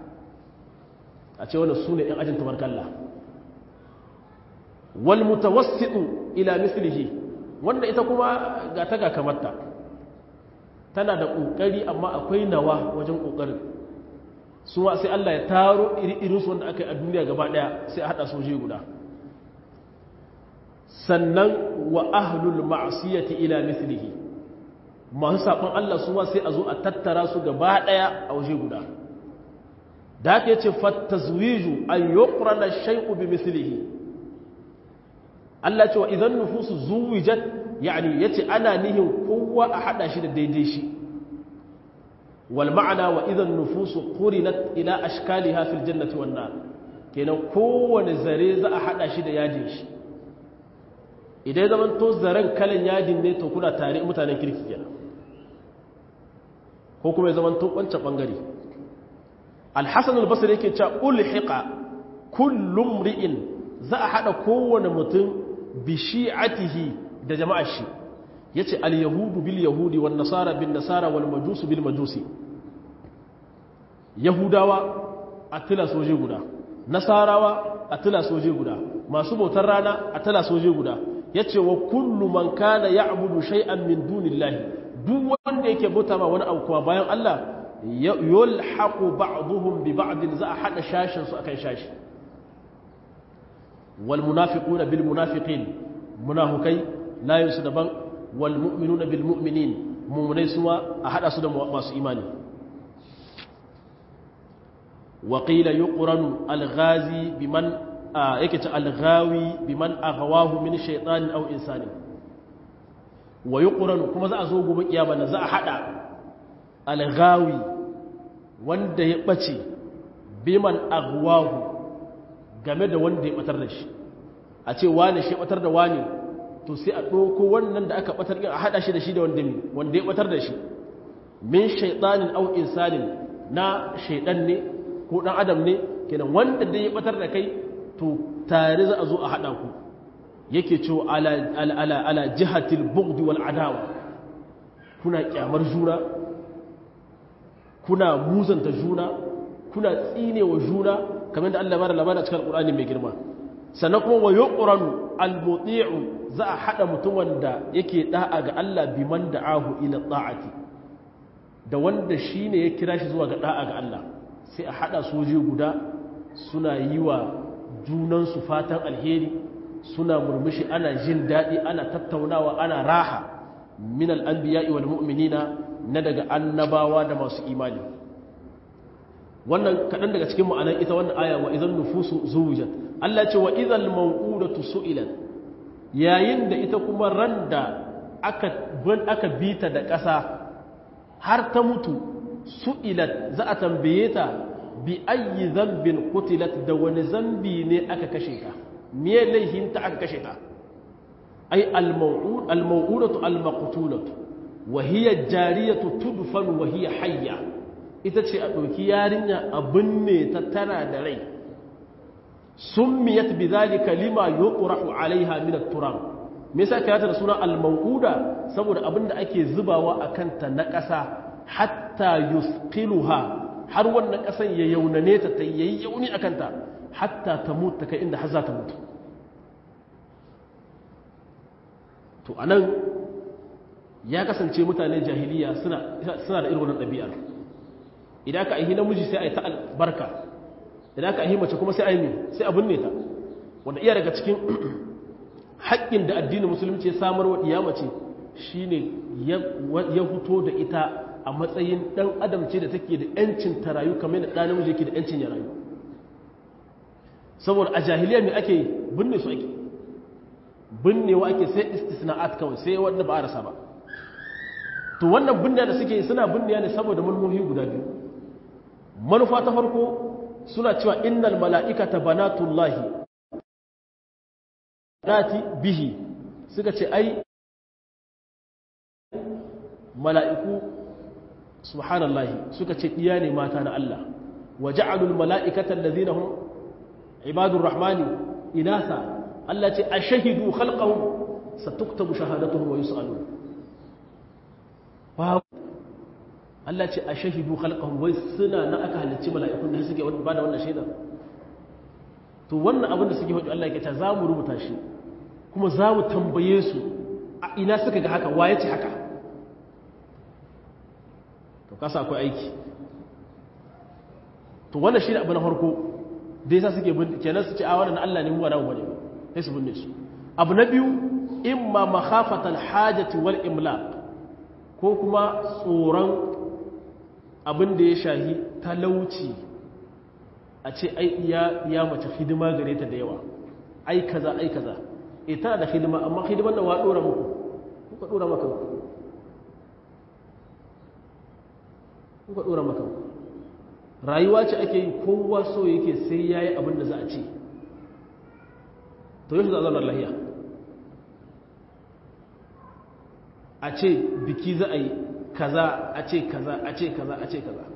a ce wannan su ne ‘yan ajin tabarkalla wal mutawassitu ila mislihi wanda ita kuma ga ta ga kamarta tana da ƙoƙari amma akwai nawa wajen ƙoƙarin su ma sai Allah ya taro iri su wanda aka yi a duniya gaba ɗaya sai a haɗa soje guda sannan wa ahlul ma'asiyati ila mithlihi masu saɓon Allah su ma sai a zo a tattara su gaba ɗaya a waje guda da aka yace fattazwiju an yuqrana shay'u bi mithlihi Allah ce wa idan nufusu zuwijat yani yace ana nihin kowa a hada shi da daidai shi wal ma'ana wa idan nufusu qurinat ila ashkaliha fil jannati wan nar kenan kowane zare za a hada shi da yadin shi idan zaman to zaren kalan yadin ne to kuna tare mutanen kirki kenan ko kuma zaman to wancan bangare al-hasan al-basri yake cewa ulhiqa kullu mri'in za a hada kowane mutum bi shi'atihi da jama'ar shi yace al-yahudu bil yahudi wan nasara bin nasara wal majusu bil majusi yahudawa a tila soje guda nasarawa a tila soje guda masu bautar rana a tila soje guda yace wa kullu man kana ya'budu shay'an min dunillahi duk wanda yake bauta ma wani abu kuma bayan Allah yulhaqu ba'dhum bi ba'd za a hada shashin su akan shashi wal munafiquna bil munafiqin munafikai layin su daban wal mu'minuna bil mu'minin mu'minai suma a hada su da masu imani wa qila yuqranu al ghazi biman yake ta al ghawi biman aghwahu min shaytanin aw insanin wa yuqranu kuma za a zo gobe kiyama na za a hada alghawi wanda ya ɓace biman agwahu game da wanda ya ɓatar da shi a ce wane shi ɓatar da wane to sai a ɗauko wannan da aka ɓatar a haɗa shi da shi da wanda wanda ya ɓatar da shi min shaiɗanin au insanin na shaiɗan ne ko ɗan adam ne kenan wanda da ya ɓatar da kai to tare za a zo a haɗa ku yake cewa ala ala ala jihatil bughdi wal adawa kuna kyamar juna kuna muzanta juna kuna tsinewa juna kamar da Allah bada labarin cikin Qur'ani mai girma sannan kuma wa yuqranu al-muti'u za a hada mutum wanda yake da'a ga Allah biman da'ahu ila ta'ati da wanda shine ya kira shi zuwa ga da'a ga Allah sai a hada soje guda suna yi wa junan su fatan alheri suna murmushi ana jin dadi ana tattaunawa ana raha min al-anbiya'i wal mu'minina na daga annabawa da masu imani wannan kaɗan daga cikin ma'anar ita wannan aya wa idan nufusu zuwujat Allah ce wa idan mawqudatu su'ilat yayin da ita kuma ran da aka ban aka bita da ƙasa har ta mutu su'ilat za a tambaye ta bi ayyi dhanbin qutilat da wani zambi ne aka kashe ka me laihin ta aka kashe ta ai al-maw'ud al-maw'udatu al-maqtulatu wahiyar jariyatu tudfan wahiyar hayya ita ce a ɗauki yarinya a binne ta tana da rai sun miyat bi zalika lima yuqrahu alaiha min at-turab me yasa ka da suna al-mawuda saboda abinda ake zubawa a kanta na ƙasa hatta yusqiluha har wannan ƙasan ya yaunane ta ta yayi yauni a kanta hatta ta mutu kai inda har za ta mutu to anan ya kasance mutane jahiliya suna da irin wannan ɗabi'ar idan ka aihi namiji sai a yi ta albarka idan ka aihi mace kuma sai a yi sai a binne ta wanda iya daga cikin haƙƙin da addinin musulunci ya samar wa ɗiya mace shine ya fito da ita a matsayin ɗan adam ce da take da ‘yancin ta rayu kamar da ɗan namiji ke da ‘yancin ya rayu saboda a jahiliya mai ake binne su ake binnewa ake sai istisna'at kawai sai wanda ba a rasa ba to wannan binniya da suke suna binniya ne saboda manufofi guda biyu manufa ta farko suna cewa innal mala'ikata banatullahi nati bihi suka ce ai mala'iku subhanallahi suka ce iya ne mata na Allah wa ja'alul mala'ikata allazina hum ibadur rahmani inasa Allah ce ashahidu khalqahum satuktabu shahadatuhum wa yus'alun ba Allah ce ashahidu khalqahum wai suna na aka halicci mala'ikun da suke ba da wannan shaida to wannan abin da suke faɗi Allah ya ce za mu rubuta shi kuma za mu tambaye su a ina suka ga haka waye ce haka to kasa akwai aiki to wannan shi ne abu na farko da yasa suke bin kenan su ce a wannan Allah ne mu ba namu bane sai su binne su abu na biyu imma makhafatal hajati wal imlaq ko kuma tsoron abin da ya shahi talauci a ce ai iya ya mace hidima gare ta da yawa ai kaza ai kaza e tana da hidima amma hidiman nan wa dora muku kuka dora maka kuka dora maka rayuwa ce ake yi kowa so yake sai yayi abin da za a ce to yau za a zauna lahiya a ce biki za a yi kaza a ce kaza a ce kaza a ce kaza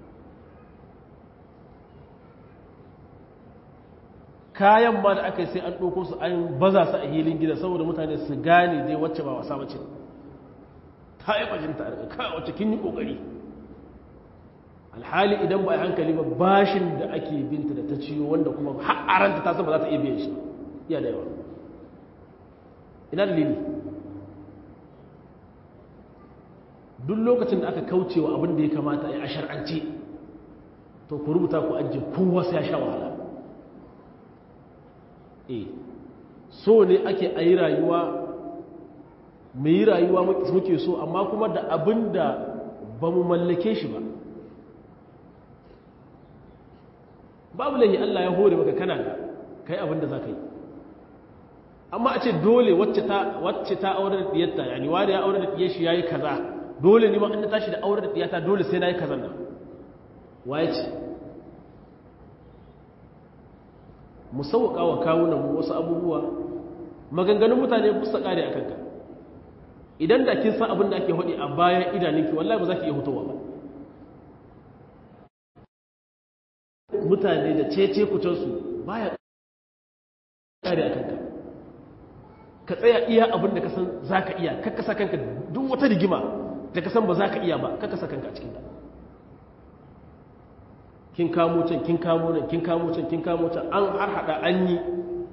kayan ma da aka yi sai an ɗauko su an baza su a hilin gida saboda mutane su gane dai wacce ba wasa bace ta yi bajinta a kawai wacce kin yi ƙoƙari alhali idan ba a hankali ba bashin da ake binta da ta ciyo wanda kuma har ta san ba za ta iya biyan shi iya da yawa ina dalili duk lokacin da aka kauce wa abin da ya kamata a shar'ance to ku rubuta ku ajiye kowa sai ya sha wahala e so ne ake a yi rayuwa mu yi rayuwa muke so amma kuma da abin da ba mu mallake shi ba babu lahi Allah ya hore maka kana da kai abin da za ka yi amma a ce dole wacce ta aure da diyarta yani wani ya aure da diyar shi ya yi kaza dole ne ma an tashi da aure da diyata dole sai na yi kazan nan waye ce mu sauƙa wa kawunan mu wasu abubuwa maganganun mutane busa ƙare a kanka idan da kin san abin da ake haɗi a bayan idaninki wallahi ba za ki iya hutowa ba mutane da cece kucensu baya ƙare a kanka ka tsaya iya abin da ka san za ka iya kakkasa kanka duk wata rigima da ka san ba za ka iya ba kakkasa kanka a cikin ta kin kamo can kin kamo nan kin kamo can kin kamo can an har hada an yi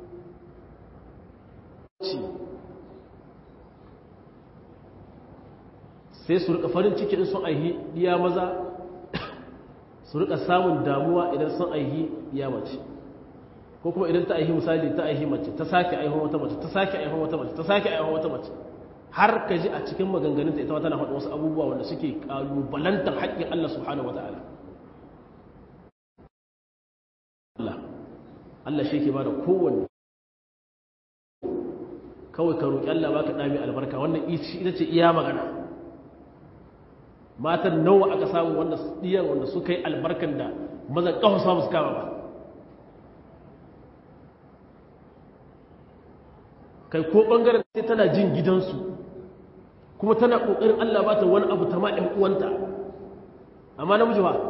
sai su rika farin ciki in sun aihi diya maza su rika samun damuwa idan sun aihi diya mace ko kuma idan ta aihi misali ta aihi mace ta sake aihon wata mace ta sake aihon wata mace ta sake aihon wata mace har ka ji a cikin maganganunta ita ma tana faɗa wasu abubuwa wanda suke ƙalubalantar haƙƙin Allah subhanahu wa ta'ala Allah Allah shi ke ba da kowanne kawai ka roƙi Allah baka ɗami albarka wannan ita ce iya magana matan nawa aka samu wanda ɗiyan wanda suka yi albarkan da mazan ƙafa samu su kama ba kai ko ɓangaren sai tana jin gidansu kuma tana ƙoƙarin Allah ba ta wani abu ta ma'in uwanta amma namiji ba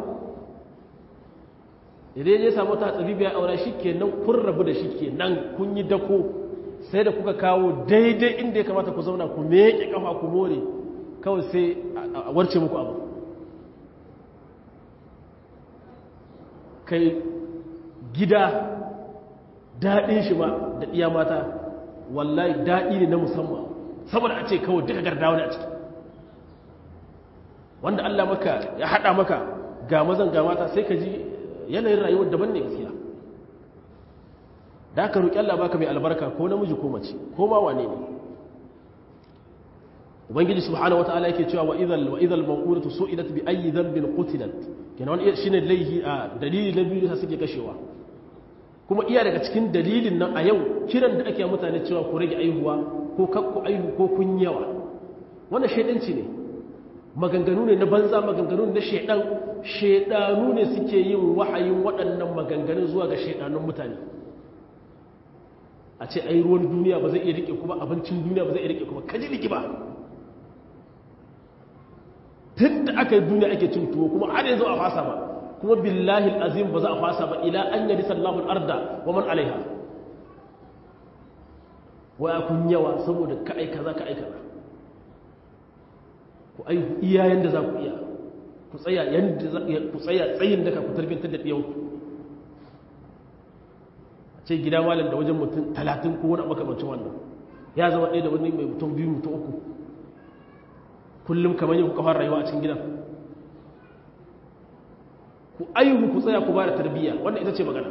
idan ya samu ta tsabi biya aura shi ke nan kun rabu da shi ke nan kun yi dako sai da kuka kawo daidai inda ya kamata ku zauna ku meƙe ƙafa ku more kawai sai a warce muku abu kai gida daɗin shi ba da iya mata wallahi daɗi ne na musamman saboda a ce kawai duka garda wani a ciki wanda Allah maka ya haɗa maka ga mazan ga mata sai ka ji yanayin rayuwar daban ne gaskiya da aka roƙi Allah baka mai albarka ko namiji ko mace ko ma wane ne ubangiji subhanahu wataala yake cewa wa idhal wa idhal mawqudatu su'ilat bi ayyi dhanbin qutilat kenan wani shine laihi a dalili na biyu da suke kashewa kuma iya daga cikin dalilin nan a yau kiran da ake mutane cewa ku rage aihuwa ko kakku aihu ko kun yawa wannan shaidanci ne maganganu ne na banza maganganu ne na shaidan shaidanu ne suke yin wahayin waɗannan maganganun zuwa ga shaidanun mutane a ce ai ruwan duniya ba zai iya rike kuma abincin duniya ba zai iya rike kuma kaji liki ba tun da aka yi duniya ake cin tuwo kuma har yanzu a fasa ba kuma billahi azim ba za a fasa ba ila an yadi sallahu arda wa man alaiha waya kun yawa saboda ka aika za ka aika ku aihu iya yanda za ku iya ku tsaya yanda ku tsaya tsayin da ka ku tarbiyyantar da ɗiyanku a ce gida malam da wajen mutum talatin ko wani makamancin wannan ya zama ɗaya da wani mai mutum biyu mutum uku kullum kamar yi kuka fara rayuwa a cikin gidan ku aihu ku tsaya ku ba da tarbiyya wannan ita ce magana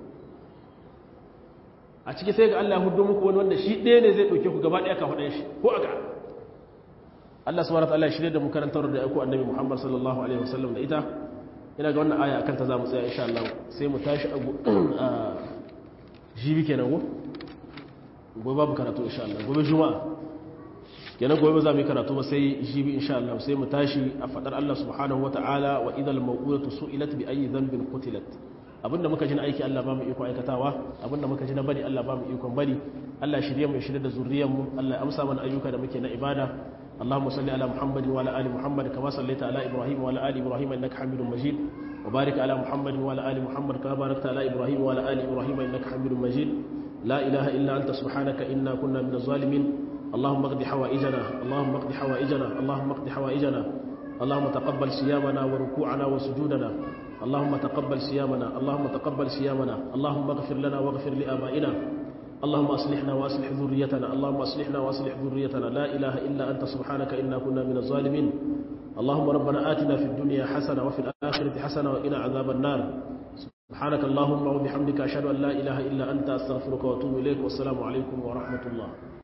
a ciki sai ga Allah hudu muku wani wanda shi ɗaya ne zai ɗauke ku gaba ɗaya ka faɗe shi ko aka Allah subhanahu wa ta'ala shirye da mu karantar da aiko annabi Muhammad sallallahu alaihi wasallam da ita ina ga wannan aya akan ta zamu tsaya insha Allah sai mu tashi a jibi kenan go gobe babu karatu insha Allah gobe juma'a kenan gobe za mu yi karatu ba sai jibi insha Allah sai mu tashi a fadar Allah subhanahu wa ta'ala wa idal mawqudatu su'ilat bi ayyi dhanbin qutilat abinda muka ji na aiki Allah ba mu iko aikatawa abinda muka ji na bari Allah ba mu ikon bari Allah shirye mu shirye da zuriyar mu Allah ya amsa mana ayyuka da muke na ibada اللهم صل على محمد وعلى ال محمد كما صليت على ابراهيم وعلى ال ابراهيم انك حميد مجيد وبارك على محمد وعلى ال محمد كما باركت على ابراهيم وعلى ال ابراهيم انك حميد مجيد لا اله الا انت سبحانك انا كنا من الظالمين اللهم اقض حوائجنا اللهم اقض حوائجنا اللهم اقض حوائجنا اللهم تقبل صيامنا وركوعنا وسجودنا اللهم تقبل صيامنا اللهم تقبل صيامنا اللهم اغفر لنا واغفر لآبائنا اللهم أصلحنا وأصلح ذريتنا اللهم أصلحنا وأصلح ذريتنا لا إله إلا أنت سبحانك إنا كنا من الظالمين اللهم ربنا آتنا في الدنيا حسنة وفي الآخرة حسنة وقنا عذاب النار سبحانك اللهم وبحمدك أشهد أن لا إله إلا أنت أستغفرك وأتوب إليك والسلام عليكم ورحمة الله